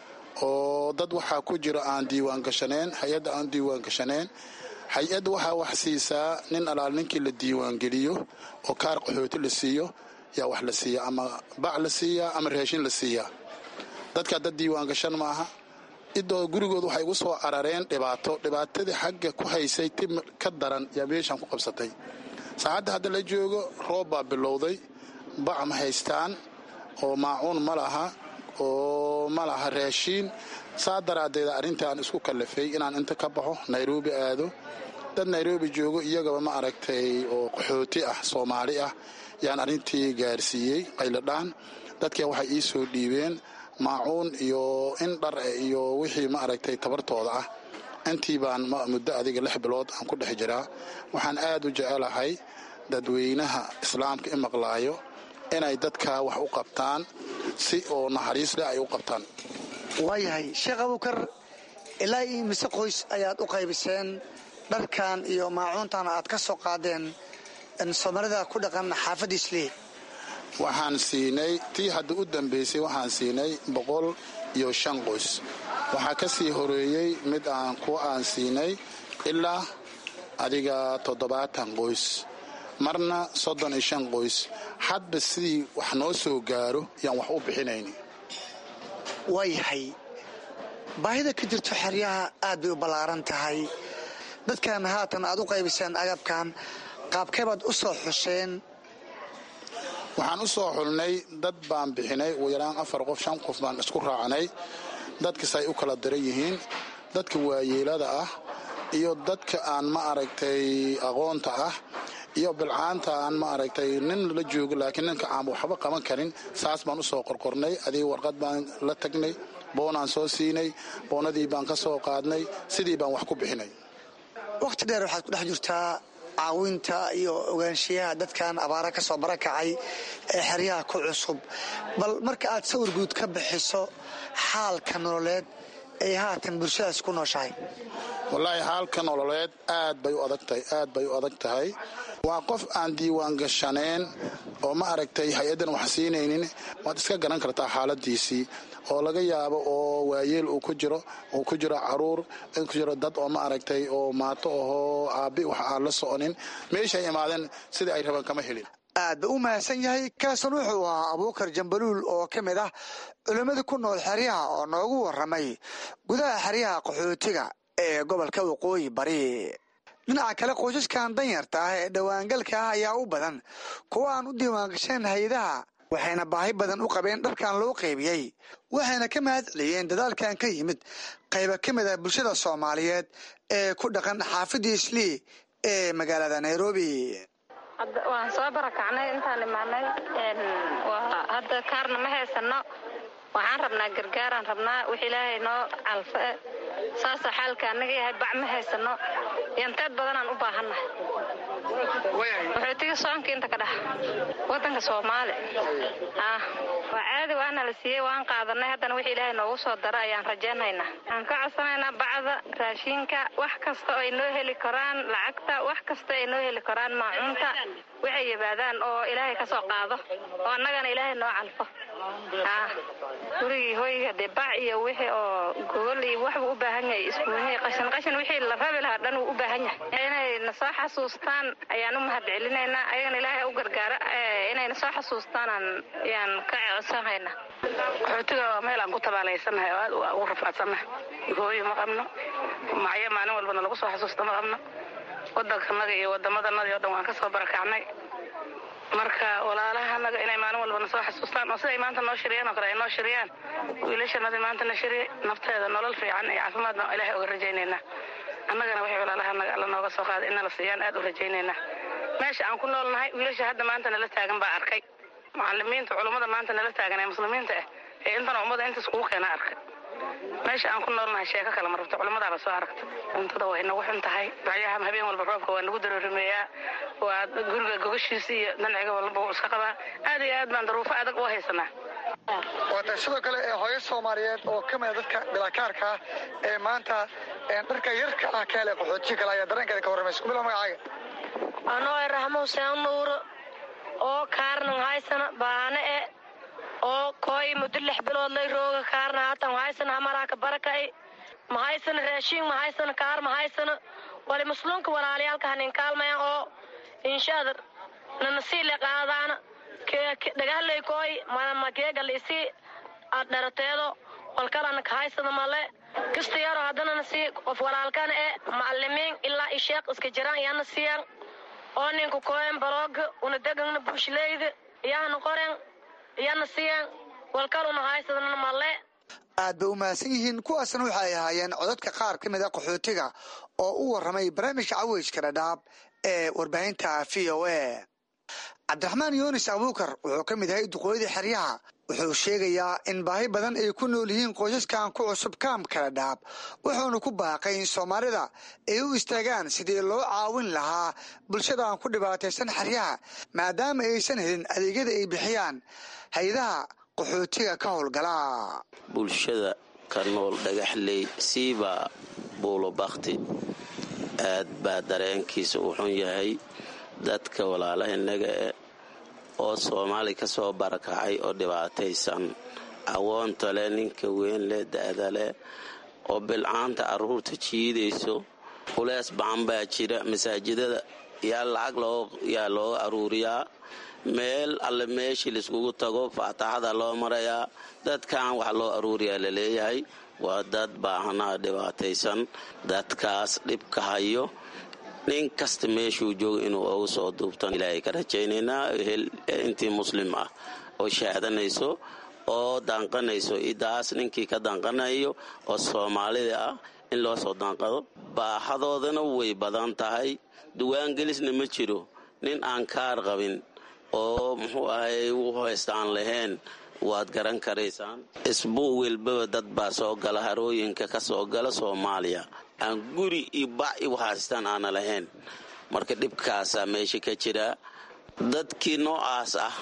oo dad waxaa ku jiro aan diiwaan gashaneen hay-adda aan diiwaan gashaneen hay-adda waxaa wax siisaa nin alaal ninkii la diiwaangeliyo oo kaar qaxooti la siiyo yaa wax la siiya ama bac la siiyaa ama raashin la siiyaa dadkaa dad diiwaan gashan maaha idoo gurigood waxay igu soo arareen dhibaato dhibaatadii xagga ku haysay ti ka daran yaa meeshaan ku qabsatay saacadda hadda la joogo roob baa bilowday bac ma haystaan oo maacuun ma laha oo ma laha raashiin saa daraaddeed arrintaan isku kallafay inaan inta ka baxo nairobi aado dad nairobi joogo iyagaba ma aragtay oo qaxooti ah soomaali ah yaan arrintii gaarsiiyey qayladhaan dadkii waxay ii soo dhiibeen maacuun iyo in dhar iyo wixii ma aragtay tabartooda ah intii baan muddo adiga lix bilood aan ku dhex jiraa waxaan aad u jecelahay dadweynaha islaamka i maqlaayo inay dadka wax u qabtaan si oo naxariis leh ay u qabtaan waayahay sheekh abuukar ilaa iyo mise qoys ayaad u qaybiseen dharkan iyo maacuuntan aad ka soo qaadeen soomaalida ku dhaqan xaafadda islii waxaan siinay tii hadda u dambaysay waxaan siinay boqol iyo shan qoys waxaa ka sii horeeyey mid aan kuwa aan siinay ilaa adiga toddobaatan qoys marna soddon iyo shan qoys hadba sidii wax noo soo gaaro yaan wax u bixinayni waayahay baahida ka jirto xeryaha aad bay u ballaaran tahay dadkan haatan aad u qaybiseen agabkan qaabkeebaad u soo xusheen waxaan u soo xulnay dad baan bixinay ugu yaraan afar qof shan qof baan isku raacnay dadkasay u kala daran yihiin dadka waayeelada ah iyo dadka aan ma aragtay aqoonta ah iyo bilcaanta aan ma aragtay nin la joogo laakiin ninka aan waxba qaban karin saas baan u soo qorqornay adiga warqad baan la tagnay boonaan soo siinay boonadii baan ka soo qaadnay sidii baan wax ku bixinay wakhti dheer waxaad ku dhex jirtaa caawinta iyo ogaanshiyaha dadkan abaara ka soo barakacay ee xeryaha ku cusub bal marka aad sawir guud ka bixiso xaalka nololeed ay haatan bulshadaas ku nooshahay wallaahi xaalka nololeed aad bay u adag tahay aad bay u adag tahay waa qof aan diiwaan gashaneen oo ma aragtay hay-addan wax siinaynin waad iska garan kartaa xaaladiisii oo laga yaabo oo waayeel uu ku jiro uu ku jiro caruur in ku jiro dad oo ma aragtay oo maato ahoo aabbi wax aan la soconin meeshay imaadeen sidai ay rabaan kama helin aad ba u mahadsan yahay kaasan wuxuu ahaa abuukar jambaluul oo ka mid ah culimmada ku nool xeryaha oo noogu warramay gudaha xeryaha qaxootiga ee gobolka waqooyi bari dhinaca kale qoysaskan danyarta ah ee dhowaangalka ah ayaa u badan kuwa aan u diiwaangashaen hay-adaha waxayna baahi badan u qabeen dharkan loo qaybiyey waxayna ka mahad celiyeen dadaalkan ka yimid qayba ka mid ah bulshada soomaaliyeed ee ku dhaqan xaafidda islii ee magaalada nairobi waan soo barakacnay intaan imaanay hadda kaarna ma haysano waxaan rabnaa gargaaraan rabnaa wix ilaahay noo calfe saasoo xaalka anaga yahay bac ma haysano yanteed badanaan u baahannahay wuxuutiga soonka inta ka dhex wadanka soomaali waa caadi waana la siiyey waan qaadanay haddana wix ilaahay noogu soo dara ayaan rajaynaynaa waxaan ka codsanaynaa bacda raashiinka wax kasta oo ay noo heli karaan lacagta wax kasta ay noo heli karaan maacuunta waxay yimaadaan oo ilaahay ka soo qaado oo annagana ilaahay noo calfo gurigii hoyga dee bac iyo wixii oo gogol iyo waxbuu u baahan yahay iskuunyihii qashin qashin wixii la rabi lahaa dhan wuu u baahan yahay inay na soo xasuustaan ayaan u mahad celinaynaa ayagana ilaahay u gargaaro inay na soo xasuustaanaan ayaan ka codsanaynaa qaxootiga waa meel aan ku tabaalaysanahay oo aad ugu rafaadsannahay hooyo ma qabno macyo maalin walbana lagu soo xasuusta ma qabno wadankanaga iyo wadamadanadii oo dhan waan ka soo barakacnay marka walaalahanaga inay maalin walbana soo xasuustaan oo siday maanta noo shiriyaan oo kale ay noo shiriyaan wiilashanadii maanta na shiriyay nafteeda nolol fiican iyo caafimaadna ilaahay uga rajaynaynaa annagana waxay walaalahanaga alla nooga soo qaaday inala siiyaan aad u rajaynaynaa meesha aan ku noolnahay wiilasha hadda maanta nala taagan baa arkay macalimiinta culummada maanta nala taagan ee muslimiinta ah ee intana ummada intaas kugu keena arkay meesha aan ku noolnahay sheeko kale ma rabto culimmadaaba soo aragta cuntada way nagu xun tahay bacyaha habeen walba roobka waa nagu daroorimeeyaa waa guriga gogashiisa iyo danciga walba wuu iska qabaa aad iyo aad baan daruufo adag u haysanaa waata sidoo kale ee hooyo soomaaliyeed oo ka mida dadka bilakaarka ah ee maanta dharka yarka ah ka helay qaxootiga kale ayaa dareenkeeda ka warramaysa kubila magacaaga anoo e raxmo huseen nuuro oo kaarnan haysana baane e oo kooy muddo lix bilood lay rooga kaarna haatan haysana hamaraaka barakay ma haysana raashiin ma haysana kaar ma haysana wali musluunka walaalayaalka hanin kaalmayan oo inshaada nanasiile qaadaana dhagahlay kooy makeegalisi dharateedo walkalana ka haysana male kista yaro haddanana sii qof walaalkana e macalimiin ilaa isheeq iska jiraan iyana siiyan oo ninku kooyan barooga una degana bushileyda iyahana qoren iyana siiyan walkaluna haysadana male aad bay u mahadsan yihiin kuwaasna waxa ay ahaayeen codadka qaar ka mid a qaxootiga oo u warramay barnaamijka caweyska dhadhaab ee warbaahinta v o a cabdiraxmaan yuunis abuukar wuxuu ka mid yahay duqooyadii xeryaha wuxuu sheegayaa in baahi badan ay ku nool yihiin qoysaskan ku cusub kaam kala dhaab wuxuuna ku baaqay in soomaalida ay u istaagaan sidii loo caawin lahaa bulshadan ku dhibaataysan xeryaha maadaama aysan helin adeegyada ay bixiyaan hay-adaha qaxootiga ka howlgala bulshada ka nool dhagaxley siibaa buulo bakti aad baa dareenkiisa u xun yahay dadka walaalaha innaga eh oo soomaali ka soo barakacay oo dhibaataysan awoonta leh ninka weyn leh da'da leh oo bilcaanta carruurta jiidayso culees bacan baa jira masaajidada yaa lacag yaa looga aruuriyaa meel alle meeshii laiskugu tago faataxada loo marayaa dadkan wax loo aruuriyaa la leeyahay waa dad baahanaa dhibaataysan dadkaas dhibka hayo nin kasta meeshuu jooga inuu ugu soo duubtan ilaahay ka rajaynaynaa intii muslim ah oo shaadanayso oo danqanayso idaas ninkii ka danqanayo oo soomaalida ah in loo soo danqado baahadoodana way badan tahay duwaangelisna ma jiro nin aan kaar qabin oo muxuu ahay u haysta aan lahayn waad garan karaysaan isbuu welbaba dad baa soo gala harooyinka ka soo gala soomaaliya aan guri iyo bac i haystaan aana lahayn marka dhibkaasaa meesha ka jira dadkii noocaas ah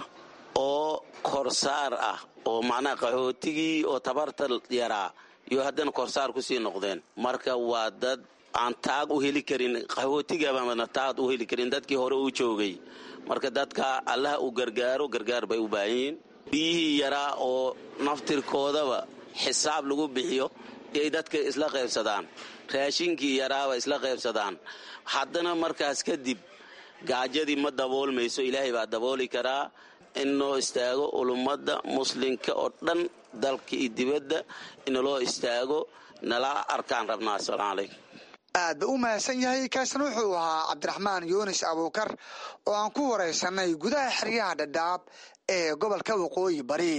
oo korsaar ah oo macnaha qaxootigii oo tabarta yaraa iyo haddana korsaar kusii noqdeen marka waa dad aan taag u heli karin qaxootigabaana taag u heli karin dadkii hore u joogay marka dadka allaha u gargaaro gargaar bay u baahan yihiin biyihii yaraa oo naftirkoodaba xisaab lagu bixiyo yay dadka isla qaybsadaan raashinkii yaraaba isla qaybsadaan haddana markaas kadib gaajadii ma daboolmayso ilaahay baa dabooli karaa in noo istaago ulummadda muslimka oo dhan dalka iyo dibadda inaloo istaago nala arkaan rabnaa assalaamu calaykum aad ba u mahadsan yahay kaasna wuxuu ahaa cabdiraxmaan yuunis abuukar oo aan ku waraysanay gudaha xeryaha dhadhaab ee gobolka waqooyi bari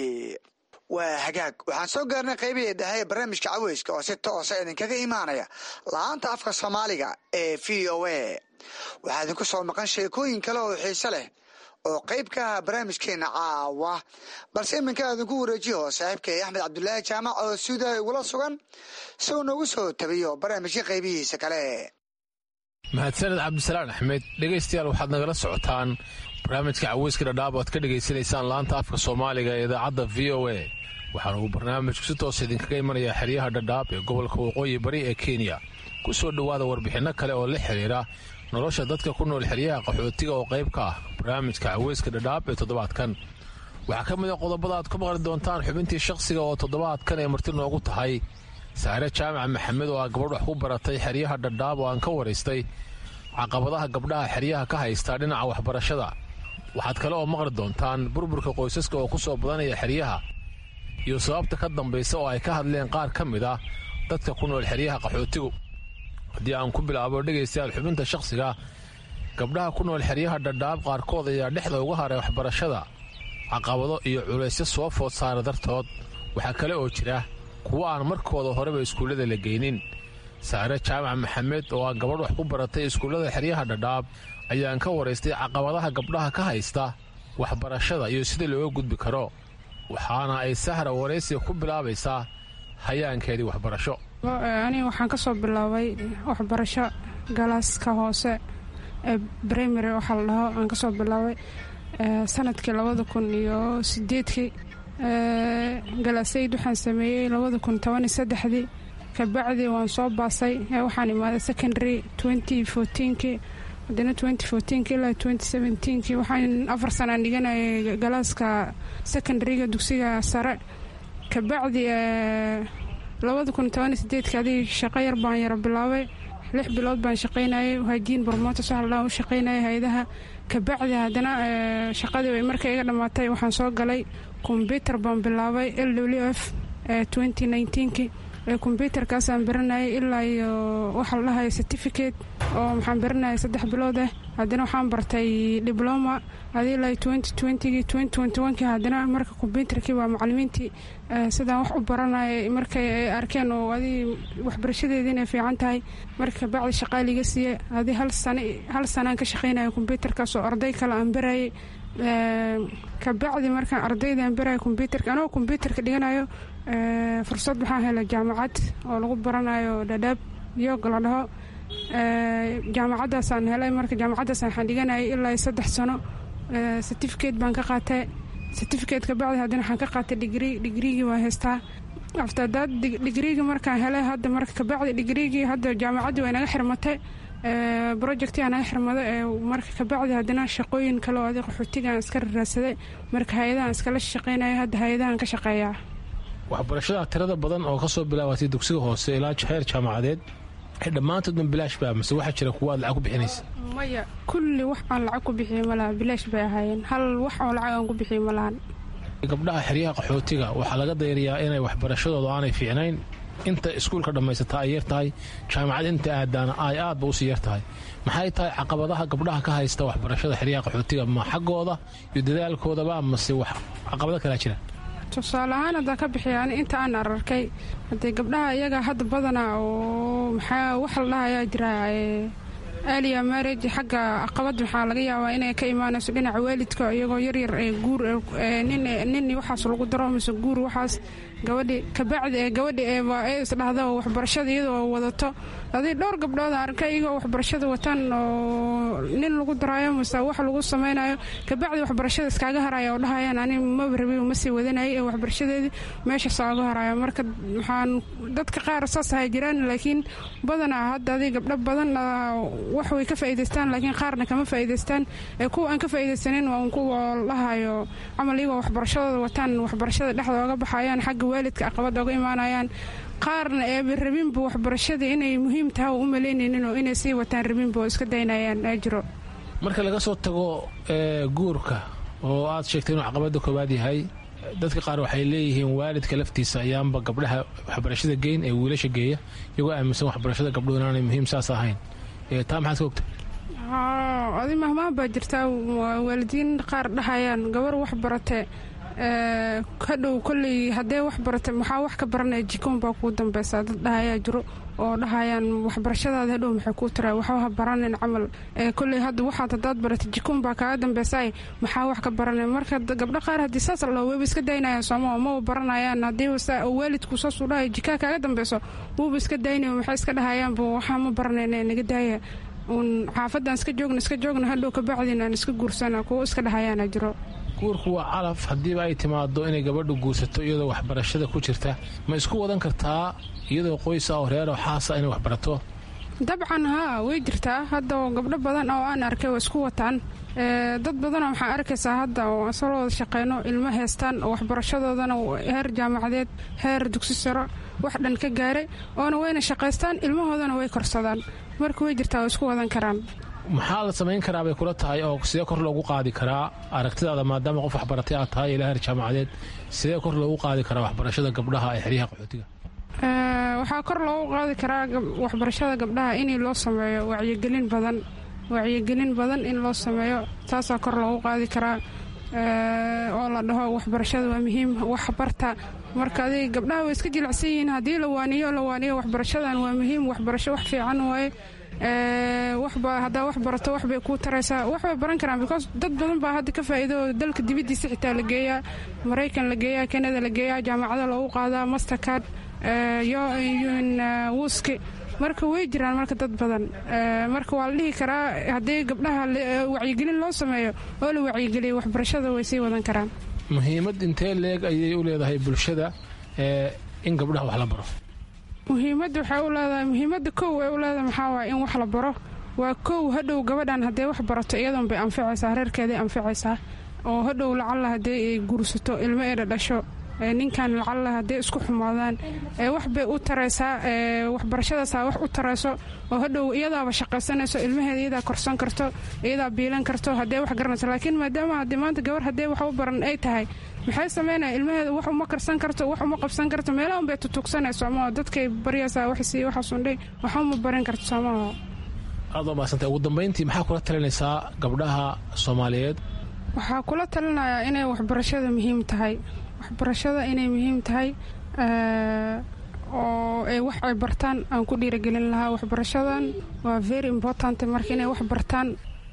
waa hagaag waxaan soo gaarnay qaybihii dhexe ee barnaamijka caweyska oo si toosa idinkaga imaanaya la-aanta afka soomaaliga ee v o a waxaa idinku soo maqan sheekooyin kale oo xiise leh oo qayb ka aha barnaamijkeena caawa balse iminka idinku wareejiyo saaxiibkay axmed cabdulaahi jaamac oo suudaha igula sugan si uu noogu soo tabiyo barnaamijka qaybihiisa kale mahadsaned cabdisalaan axmed dhegaystayaal waxaad nagala socotaan barnaamijka caweyska dhadhaab oad ka dhegaysanaysaan laanta afka soomaaliga ee idaacadda v o a waxaana uu barnaamijku si toos idinkaga imanayaa xeryaha dhadhaab ee gobolka waqooyi bari ee kenya ku soo dhowaada warbixinno kale oo la xidhiira nolosha dadka ku nool xeryaha qaxootiga oo qayb ka ah barnaamijka caweyska dhadhaab ee toddobaadkan waxaa ka mid a qodobada aad ku maqli doontaan xubintii shakhsiga oo toddobaadkan ee marti noogu tahay saare jaamac maxamed oo ah gabadh wax ku baratay xeryaha dhadhaab oo aan ka waraystay caqabadaha gabdhaha xeryaha ka haystaa dhinaca waxbarashada waxaad kale oo maqli doontaan burburka qoysaska oo ku soo badanaya xeryaha iyo sababta ka dambaysa oo ay ka hadleen qaar ka mid ah dadka ku nool xeryaha qaxootigu haddii aan ku bilaabo dhegaystayaal xubinta shakhsiga gabdhaha ku nool xeryaha dhadhaab qaarkood ayaa dhexda uga haray waxbarashada caqabado iyo culaysyo soo food saara dartood waxaa kale oo jira kuwo aan markooda horeba iskuullada la geynin saare jaamac maxamed oo ah gabadh wax ku baratay iskuullada xeryaha dhadhaab ayaan ka waraystay caqabadaha gabdhaha ka haysta waxbarashada iyo sida looga gudbi karo waxaana ay sahra waraysiga ku bilaabaysaa hayaankeedii waxbarasho aniga waxaan ka soo bilaabay waxbarasho galaaska hoose ee brimary waxaa la dhaho aan ka soo bilaabay sanadkii labada kun iyo sideedkii galaasayd waxaan sameeyey labada kun toban iyo saddexdii kabacdi waan soo baasay waxaan imaaday secondary twenty fourteenkii haddana twenty fourteenki ilaa twenty seventeenkii waxaan afar sanaan dhiganayay galaaska secondaryga dugsiga sare kabacdi labada kun toban iyo sideedki adig shaqo yar baan yaro bilaabay lix bilood baan shaqaynayay hajiin bormotos waxa ladhaha u shaqaynayay hay-adaha kabacdi haddana shaqadii bay markay iga dhammaatay waxaan soo galay kombyutar baan bilaabay l w f twenty nineteenki kombyutarkaasaan baranayay ilaa iyo waxa la dhahay certificate oo maxaan baranayay saddex bilood ah haddana waxaan bartay dibloma adi ilaa twenty twentygii twenty twenty onekii haddana marka kombyutarkii waa macalimiintii sidaan wax u baranayay markay ay arkeen oo adi waxbarashadeedii inay fiican tahay marka kabacdi shaqaa liga siiye adi hal sana hal sanaan ka shaqaynaya kombyutarkaas oo arday kale aan barayay kabacdi markaan ardaydan berayo kombyuutarka anoo kombyuutarka dhiganayo fursad waxaan helay jaamacad oo lagu baranayo dhadhaab yoga la dhaho jaamacadaasaan helay marka jaamacadaas waxaan dhiganayay ilaa saddex sano certificate baan ka qaatay certificate kabacdi haddana waxaan ka qaatay digrii digriigii waa haystaa aftadaad digriigii markaan helay hadda marka kabacdi digriigii hadda jaamacaddii way naga xirmatay projectii aa naga xirmado ee marka kabacdi haddana shaqooyin kale oo adi qaxootigaan iska raraadsaday marka hay-adahan iskala shaqeynaya hadda hay-adahan ka shaqeeyaa waxbarashada tirada badan oo kasoo bilaabatay dugsiga hoose ilaa heer jaamacadeed dhammaantoodna bilaash baa mise waxaa jira kuwa aad lacag ku bixinaysa maya kulli wax aan lacag ku bixiyo malaha bilaash bay ahaayeen hal wax oo lacag aan ku bixiyo malahan gabdhaha xeryaha qaxootiga waxaa laga dayariyaa inay waxbarashadooda aanay fiicnayn inta iskuulka dhammaysataa ay yar tahay jaamacad inta aadaana ay aadba usii yar tahay maxay tahay caqabadaha gabdhaha ka haysta waxbarashada xeryaha qaxootiga ma xaggooda iyo dadaalkoodaba mase wax caqabado kalaa jira tusaale ahaan haddaan ka bixiya ani inta aan ararkay haddee gabdhaha iyaga hadda badana oo maxaa wax la dhahayaa jira aaliya marage xagga aqabad maxaa laga yaabaa inay ka imaanayso dhinaca waalidka iyagoo yaryar ee guur nin waxaas lagu daro mise guur waxaas gabadhi kabacdi ee gabadhi ee isdhahda waxbarashada iyadoo wadato adii dhowr gabdhood arkay iyagoo waxbarashada wataan oo nin lagu daraayo mise wax lagu samaynayo kabacdi waxbarashada iskaaga haraya oo dhahayaan ani maba rabi ma sii wadanayay ee waxbarashadeedii meeshaas ooga haraya marka waxaan dadka qaar saas ahay jiraan laakiin badanaa hadda adii gabdho badan wax way ka faa'iidaystaan laakiin qaarna kama faa'iidaystaan ee kuwa aan ka faa'iidaysanin waa un kuwa dhahayo camal iyagoo waxbarashadooda wataan waxbarashada dhexda ooga baxayaan xagga waalidka aqabad ooga imaanayaan qaarna eeba rabinba waxbarashada inay muhiim tahay oo u malaynaynin oo inay sii wataan rabinba oo iska daynayaan ajiro marka laga soo tago guurka oo aad sheegtay inuu caqabada koowaad yahay dadka qaar waxay leeyihiin waalidka laftiisa ayaanba gabdhaha waxbarashada geyn ee wiilasha geeya iyagoo aaminsan waxbarashada gabdhuhu inaanay muhiim saas ahayn taa maxaad ka ogta adi mahmaah baa jirtaa waalidiin qaar dhahayaan gabar wax barate hadhow kolley haddee wax barata maxaa wax ka baranaya jikoon baa kuu dambeysaa dad dhahayaa jiro oo dhahayaan waxbarashadaada hadhow maxay kuu tira waxba ha baranin camal kolley hadda waxaad haddaad barata jikoon baa kaaga dambeysaay maxaa wax ka baranay marka gabdho qaar haddii saas la weyba iska daynayaan sooma maba baranayaan haddii waalidku saasuu dhahay jikaa kaaga dambeyso wuuba iska daynaya maxay iska dhahayaanba waxaa ma baranayna naga daaya uun xaafadaan iska joogna iska joogna hadhow kabacdin aan iska guursana kuwo iska dhahayaana jiro guurku waa calaf haddiiba ay timaado inay gabadhu guursato iyadoo waxbarashada ku jirta ma isku wadan kartaa iyadoo qoysa oo reeroo xaasa inay waxbarato dabcan haa way jirtaa hadda oo gabdho badan oo aan arkay waa isku wataan dad badanoo waxaa arkaysaa hadda oo asal wada shaqeyno ilmo heystaan oo waxbarashadoodana heer jaamacadeed heer dugsi saro wax dhan ka gaaray oona wayna shaqaystaan ilmahoodana way korsadaan marka way jirtaa waa isku wadan karaan maxaa la samayn karaa bay kula tahay oo sidee kor loogu qaadi karaa aragtidaada maadaama qof waxbaratay aad tahay ilaa heer jaamacadeed sidee kor loogu qaadi karaa waxbarashada gabdhaha ee xeryaha qaxootiga waxaa kor loogu qaadi karaa waxbarashada gabdhaha in loo sameeyo wacyigelin badan wacyigelin badan in loo sameeyo taasaa kor loogu qaadi karaa oo la dhaho waxbarashada waa muhiim waxbarta marka adig gabdhaha way iska jilicsan yihiin haddii la waaniyo la waaniyo waxbarashadan waa muhiim waxbarasho wax fiican waaye waxba haddaa wax barato waxbay kuu taraysaa waxbay baran karaan because dad badan baa hadda ka faa'iido oo dalka dibaddiisa xitaa la geeyaa maraykan la geeyaa kanada la geeyaa jaamacada loogu qaadaa mastercard wuski marka way jiraan marka dad badan marka waa la dhihi karaa haddii gabdhaha wacyigelin loo sameeyo oo la wacyigeliyo waxbarashada way sii wadan karaan muhiimad intee leeg ayay u leedahay bulshada in gabdhaha wax la baro muhiimadda waxay u leedahay muhiimadda kow ay u leedahay maxaa waaya in wax la baro waa kow hadhow gabadhan haddee wax barato iyadoon bay anficaysaa reerkeeday anficaysaa oo hadhow lacalla haddee ay guursato ilmo eedha dhasho ninkan lacalla haddee isku xumaadaan wax bay u taraysaa waxbarashadaasaa wax u tarayso oo hadhow iyadaaba shaqaysanayso ilmaheeda iyadaa korsan karto iyadaa biilan karto haddee wax garanayso laakiin maadaama haddii maanta gabar haddee wax u baran ay tahay maxay sameynaya ilmaheeda wax uma karsan karto wax uma qabsan karto meelahan bay tutugsanayso ama dadkay baryaysaa waxsii waxaasundhay wax uma baran karto soomaha aad waa mahadsantay ugu dambayntii maxaa kula talinaysaa gabdhaha soomaaliyeed waxaa kula talinayaa inay waxbarashada muhiim tahay waxbarashada inay muhiim tahay oo ay wax ay bartaan aan ku dhiiragelin lahaa waxbarashadan waa very important marka inay wax bartaan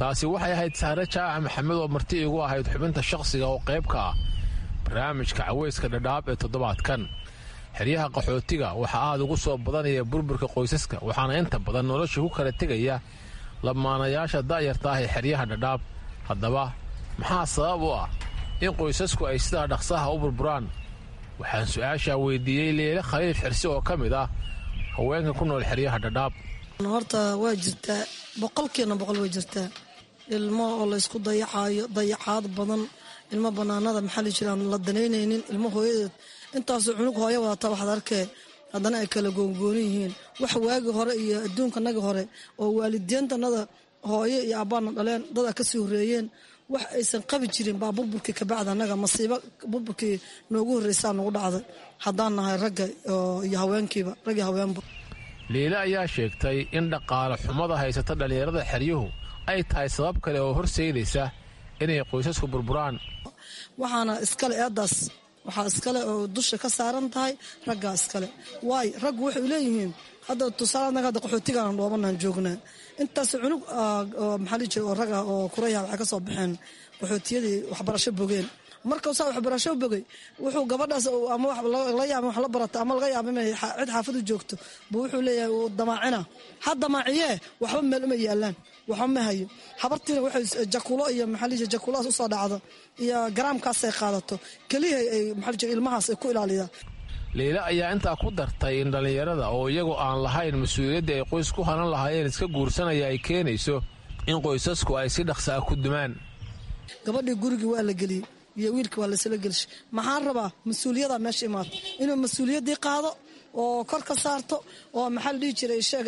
taasi waxay ahayd sahre jaaca maxamed oo marti igu ahayd xubinta shakhsiga oo qayb ka ah barnaamijka caweyska dhadhaab ee toddobaadkan xeryaha qaxootiga waxaa aad ugu soo badanaya burburka qoysaska waxaana inta badan nolosha ku kala tegaya lamaanayaasha da'yarta ah ee xeryaha dhadhaab haddaba maxaa sabab u ah in qoysasku ay sidaa dhaqsaha u burburaan waxaan su-aashaa weydiiyey leele khaliif xirsi oo ka mid ah haweenka ku nool xeryaha dhadhaab horta waa jirtaa boqolkiina boqol way jirtaa ilmo oo laysku dayacaayo dayacaad badan ilmo banaanada maxaa la jiraan la danaynaynin ilmo hooyadeed intaasoo cunug hooyo wadata waxaad arkee haddana ay kala goongoonin yihiin wax waagii hore iyo adduunkanagii hore oo waalidiintanada hooyo iyo abbaana dhaleen dada kasii horeeyeen wax aysan qabi jirin baa burburkii kabacda anaga masiibo burburkii noogu horreysaa nagu dhacday haddaan nahay ragga iyo haweenkiiba raggii haweenba liile ayaa sheegtay in dhaqaale xumada haysata dhallinyarada xeryuhu ay tahay sabab kale oo horseydaysa inay qoysasku burburaan waxaana iskale eedaas waxaa iskale oo dusha ka saaran tahay raggaa iskale waayo raggu waxay leeyihiin hadda tusaale anaga hadda qaxootigaan dhoobanaan joognaa intaas cunug maxaa lii jira oo rag ah oo kuraya waxay ka soo baxeen qaxootiyadii waxbarasho bogeen markau saa waxbarasho bogay wuxuu gabadhaas ama la yaaba wax la barata ama laga yaaba inay cid xaafadu joogto buu wuxuu leeyahay uu damaacina ha damaaciyee waxba meel uma yaalaan waxba ma hayo habartiina waxay jakulo iyo maxaa lii jira jakulodaas usoo dhacdo iyo garaamkaasay qaadato keliya ay maxaa lii jira ilmahaas ay ku ilaaliyaa liile ayaa intaa ku dartay in dhallinyarada oo iyagoo aan lahayn mas-uuliyaddii ay qoys ku hanan lahaayeen iska guursanaya ay keenayso in qoysasku ay si dhaqsa ah ku dumaan gabadhii gurigii waa la geliyey iyo wiilka waa lasla gelshay maxaan rabaa mas-uuliyada meesha imaato inuu mas-uuliyaddii qaado oo kor ka saarto oo maxaa la dhihi jiray sheeg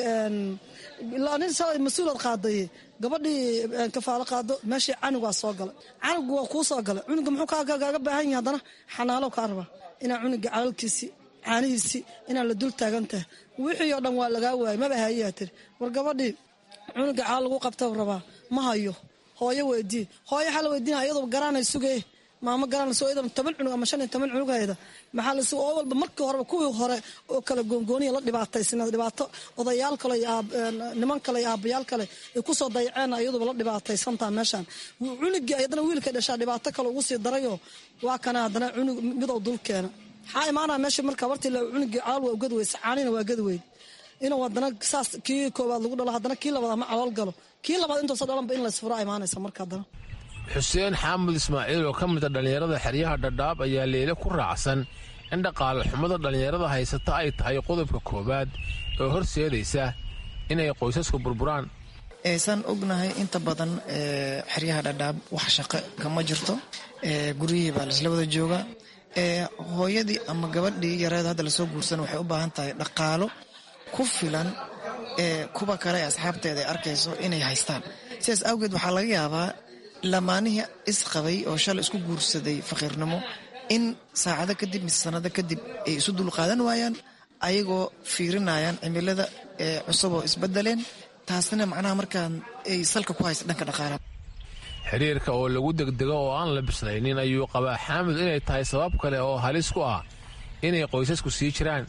mas-uulad qaadaye gabadhii kafaalo qaado meeshii canugaa soo galay canugu waa kuu soo galay cunuga muxuu kaaga baahan yahay haddana xanaalo kaa rabaa inaa cunuga calalkiisii caanihiisii inaa la dul taagan tahay wixii oo dhan waa lagaa waayay maba hayayaa tiri war gabadhii cunuga caal lagu qabta rabaa ma hayo hooyo weydii hooyo waxaa la weydiina iyadoo garaanay sugee maamo garanayso iyadoo toban cunug ama shan iyo toban cunug hayda maxaa la oo walba markii horeba kuwii hore oo kala goongooniya la dhibaataysanaed dhibaato odayaal kale iyo niman kale iyo aabbayaal kale ay kusoo dayaceen iyaduba la dhibaataysantaa meeshaan cunugii haddana wiilka dhashaa dhibaato kale ugu sii darayoo waa kana haddana cunug midow dul keena maxaa imaanaa meesha marka wartii cunugii caal waa ugadi weysa caanina waa gadi weyd inuu haddana saas kii koowaad lagu dhalo haddana kii labaad ama calool galo kii labaad intuusa dhalanba in laysfuraa imaanaysa marka haddana xuseen xaamud ismaaciil oo ka mid a dhallinyarada xeryaha dhadhaab ayaa leele ku raacsan in dhaqaale xumada dhallinyarada haysata ay tahay qodobka koowaad oo horseedaysa inay qoysasku burburaan eesaan ognahay inta badan xeryaha dhadhaab wax shaqo kama jirto guryihii baa laisla wada joogaa hooyadii ama gabadhii yareed hadda lasoo guursan waxay u baahan tahay dhaqaalo ku filan kuwa kale ee asxaabteeda ay arkayso inay haystaan sidaas awgeed waxaa laga yaabaa lamaanihii isqabay oo shalay isku guursaday faqiirnimo in saacado kadib mise sanado kadib ay isu dulqaadan waayaan ayagoo fiirinayaan cimilada cusub oo isbedeleen taasina macnaha markaan ay salka ku haysa dhanka dhaqaalaha xiriirka oo lagu degdego oo aan la bislaynin ayuu qabaa xaamud inay tahay sabab kale oo halis ku ah inay qoysasku sii jiraan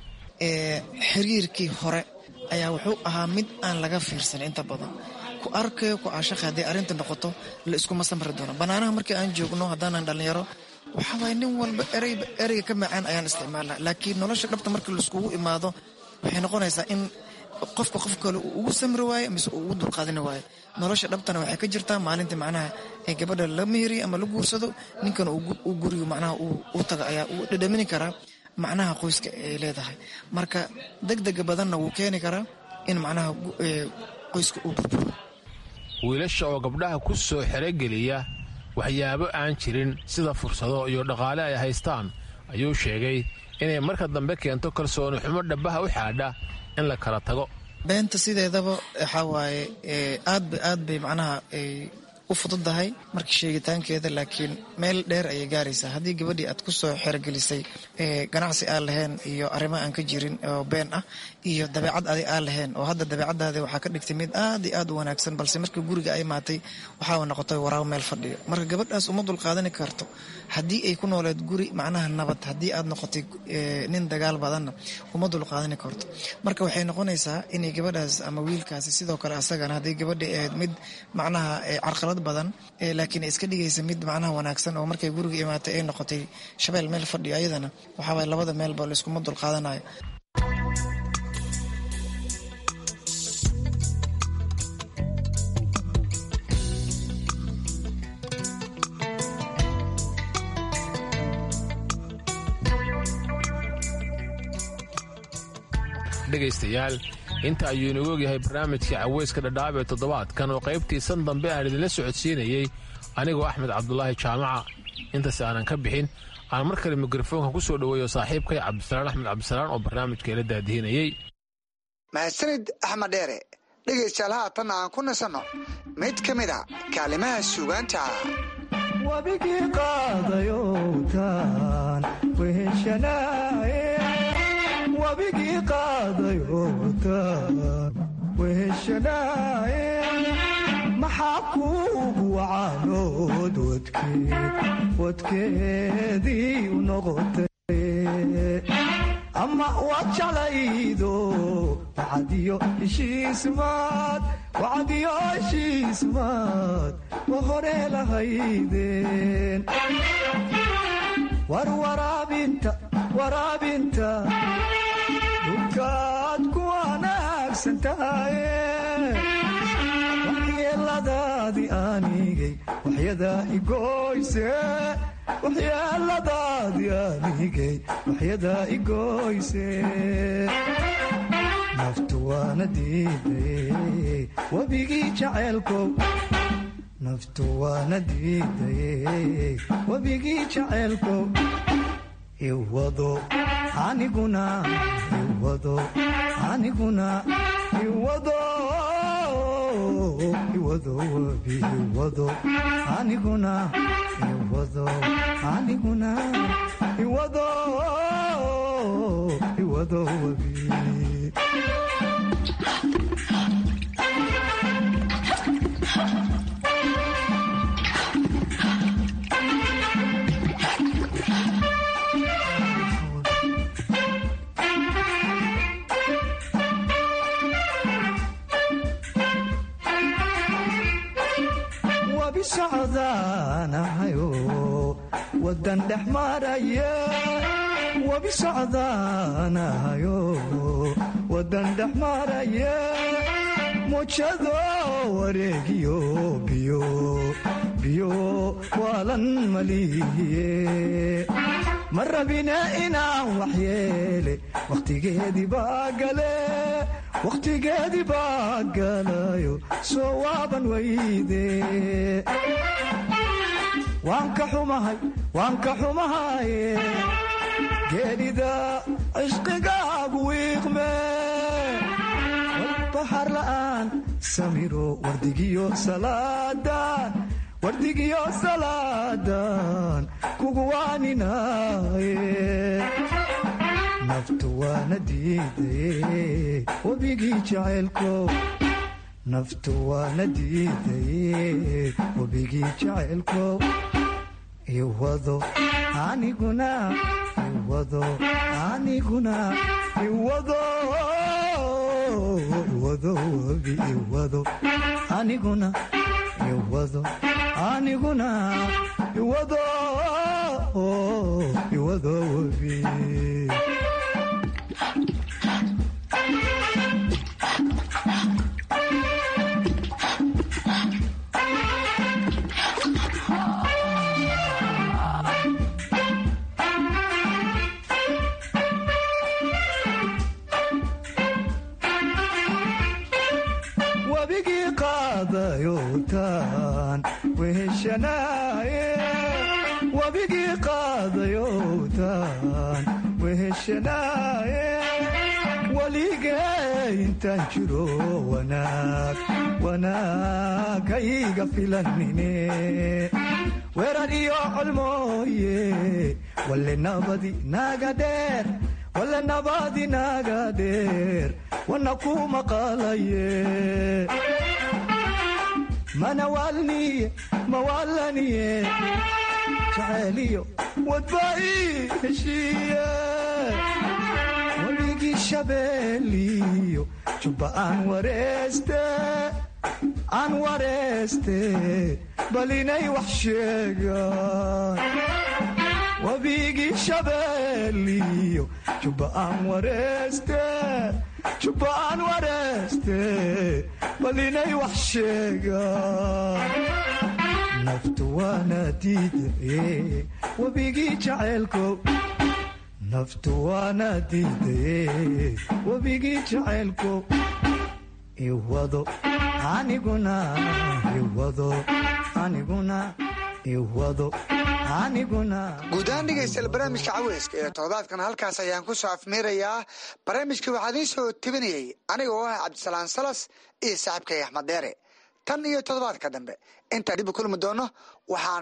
xiriirkii hore ayaa wuxuu ahaa mid aan laga fiirsanin inta badan ku arkayo ku caashaqa hadday arrinta noqoto la iskuma samri doono bannaanaha markii aan joogno haddaanan dhallinyaro waxaa waaya nin walba ereyba ereyga ka macaan ayaan isticmaalnaa laakiin nolosha dhabta markii laiskugu imaado waxay noqonaysaa in qofka qof kale uu ugu samri waayo mise uu ugu dulqaadini waayo nolosha dhabtana waxay ka jirtaa maalinta macnaha ee gabadha la meheriyo ama la guursado ninkana uu guriga macnaha u taga ayaa uu dhadhamini karaa macnaha qoyska ay leedahay marka degdega badanna wuu keeni karaa in macnaha qoyska uu burburo wiilasha oo gabdhaha ku soo xerogeliya waxyaabo aan jirin sida fursado iyo dhaqaale ay haystaan ayuu sheegay inay marka dambe keento kalsooni xumo dhabaha u xaadha in la kala tago beenta sideedaba waxaa waaye aadba aad bay macnaha u u fududahay markii sheegitaankeeda laakiin meel dheer ayay gaaraysaa haddii gabadhii aad kusoo xerogelisay ganacsi aan lahayn iyo arrimo aan ka jirin oo been ah iyo dabeecad adi aan lahayn oo hadda dabeecadaadi waxaa ka dhigtay mid aad iyo aad u wanaagsan balse markii guriga ay maatay waxaa noqotay waraabo meel fadhiyo marka gabadhaas uma dulqaadani karto haddii ay ku nooleed guri macnaha nabad haddii aad noqotay nin dagaal badanna uma dulqaadani karto marka waxay noqonaysaa inay gabadhaas ama wiilkaasi sidoo kale asagana haddii gabadha ahayd mid macnaha carqalad badan laakiin iska dhigaysa mid macnaha wanaagsan oo markay guriga imaatay ay noqotay shabeel meel fadhiyo ayadana waxaaway labada meelba layskuma dulqaadanayo dhegaystayaal inta ayuu inagu ogyahay barnaamijkii caweyska dhadhaab ee toddobaadkan oo qaybtiisan dambe aan idinla socodsiinayey anigoo axmed cabdulaahi jaamaca intaas aanan ka bixin aan mar kale mikrofoonka ku soo dhoweeyo saaxiibkay cabdisalaan axmed cabdisalaan oo barnaamijka ila daadihinayey mahadsanid axmed dheere dhegaystayaal haatan aan ku nasanno mid ka mid a kaalimaha suugaanta wabigii qaadayowtaan weheshanaaye wabigii qaadayowtaan weheshanaaye maxaa kuugu wacaanood wadkeed wadkeedii u noqotay ama waad jeclaydo wacadiyo heshiismaad wacadiyo heshiismaad wa hore lahaydeen war waraabinta waraabinta dhulkaad ku wanaagsan tahaye waxyeeladaadii aanigay waxyadaa igoyse waxyeeladaadii aanigay waxyadaa igoyse naftu waana diidaye webigii jaceelkow naftu waana diidaye webigii jaceelkow iwado aniguna iwado aniguna iwado iwado webi iwado aniguna iwado aniguna iwado iwado webi socdaanahayo wadan dhex maraya wabi socdaanahayo wadan dhex maraya mujado wareegiyo biyo biyo waalan malihiye ma rabina inaan waxyeele wakhtigeedii baa gale wakhtigeedii baa galayo soo waaban weyde waan ka xumahay waan ka xumahaye geedhida cishqigaagu wiiqme walbaxar la'aan samiro wardigiyo salaadan wardigiyo salaadan kugu waaninaye naftu waana diidaye webigii jaceylkow naftu waana diidaye webigii jaceylkow iwado aniguna iwado aniguna iwado iwado webi iwado aniguna iwado aniguna iwado iwado webi wabigii qaadayowtaan weheshanaaye wabigii qaadayowtaan weheshanaaye waligee intaan jiro wanaag wanaag hayga filanine weerar iyo colmooye walle nabadi naga dheer walle nabadi naga dheer wana ku maqalaye mana waalniye mawaalaniye jacayliyo wadbai heshiiye wabigii shabeeliyo jubba aan wareeste aan wareeste bal inay wax sheegaan wabigii shabeeliyo jubba aan wareeste jubba aan wareeste bal inay wax sheegaan naftu waana diidaye wabigii jaceylko naftu waana diidaye wabigii jaceylko iwado aniguna iwado aniguna iwado aniguna guud ahaan dhegaystayaal barnaamijka caweyska ee toddobaadkan halkaas ayaan ku soo afmiirayaa barnaamijka waxaa idiin soo tebinayay aniga oo ah cabdisalaan salas iyo saaxiibkay axmed deere tan iyo toddobaadka dambe intaan dib u kulmi doono waxaan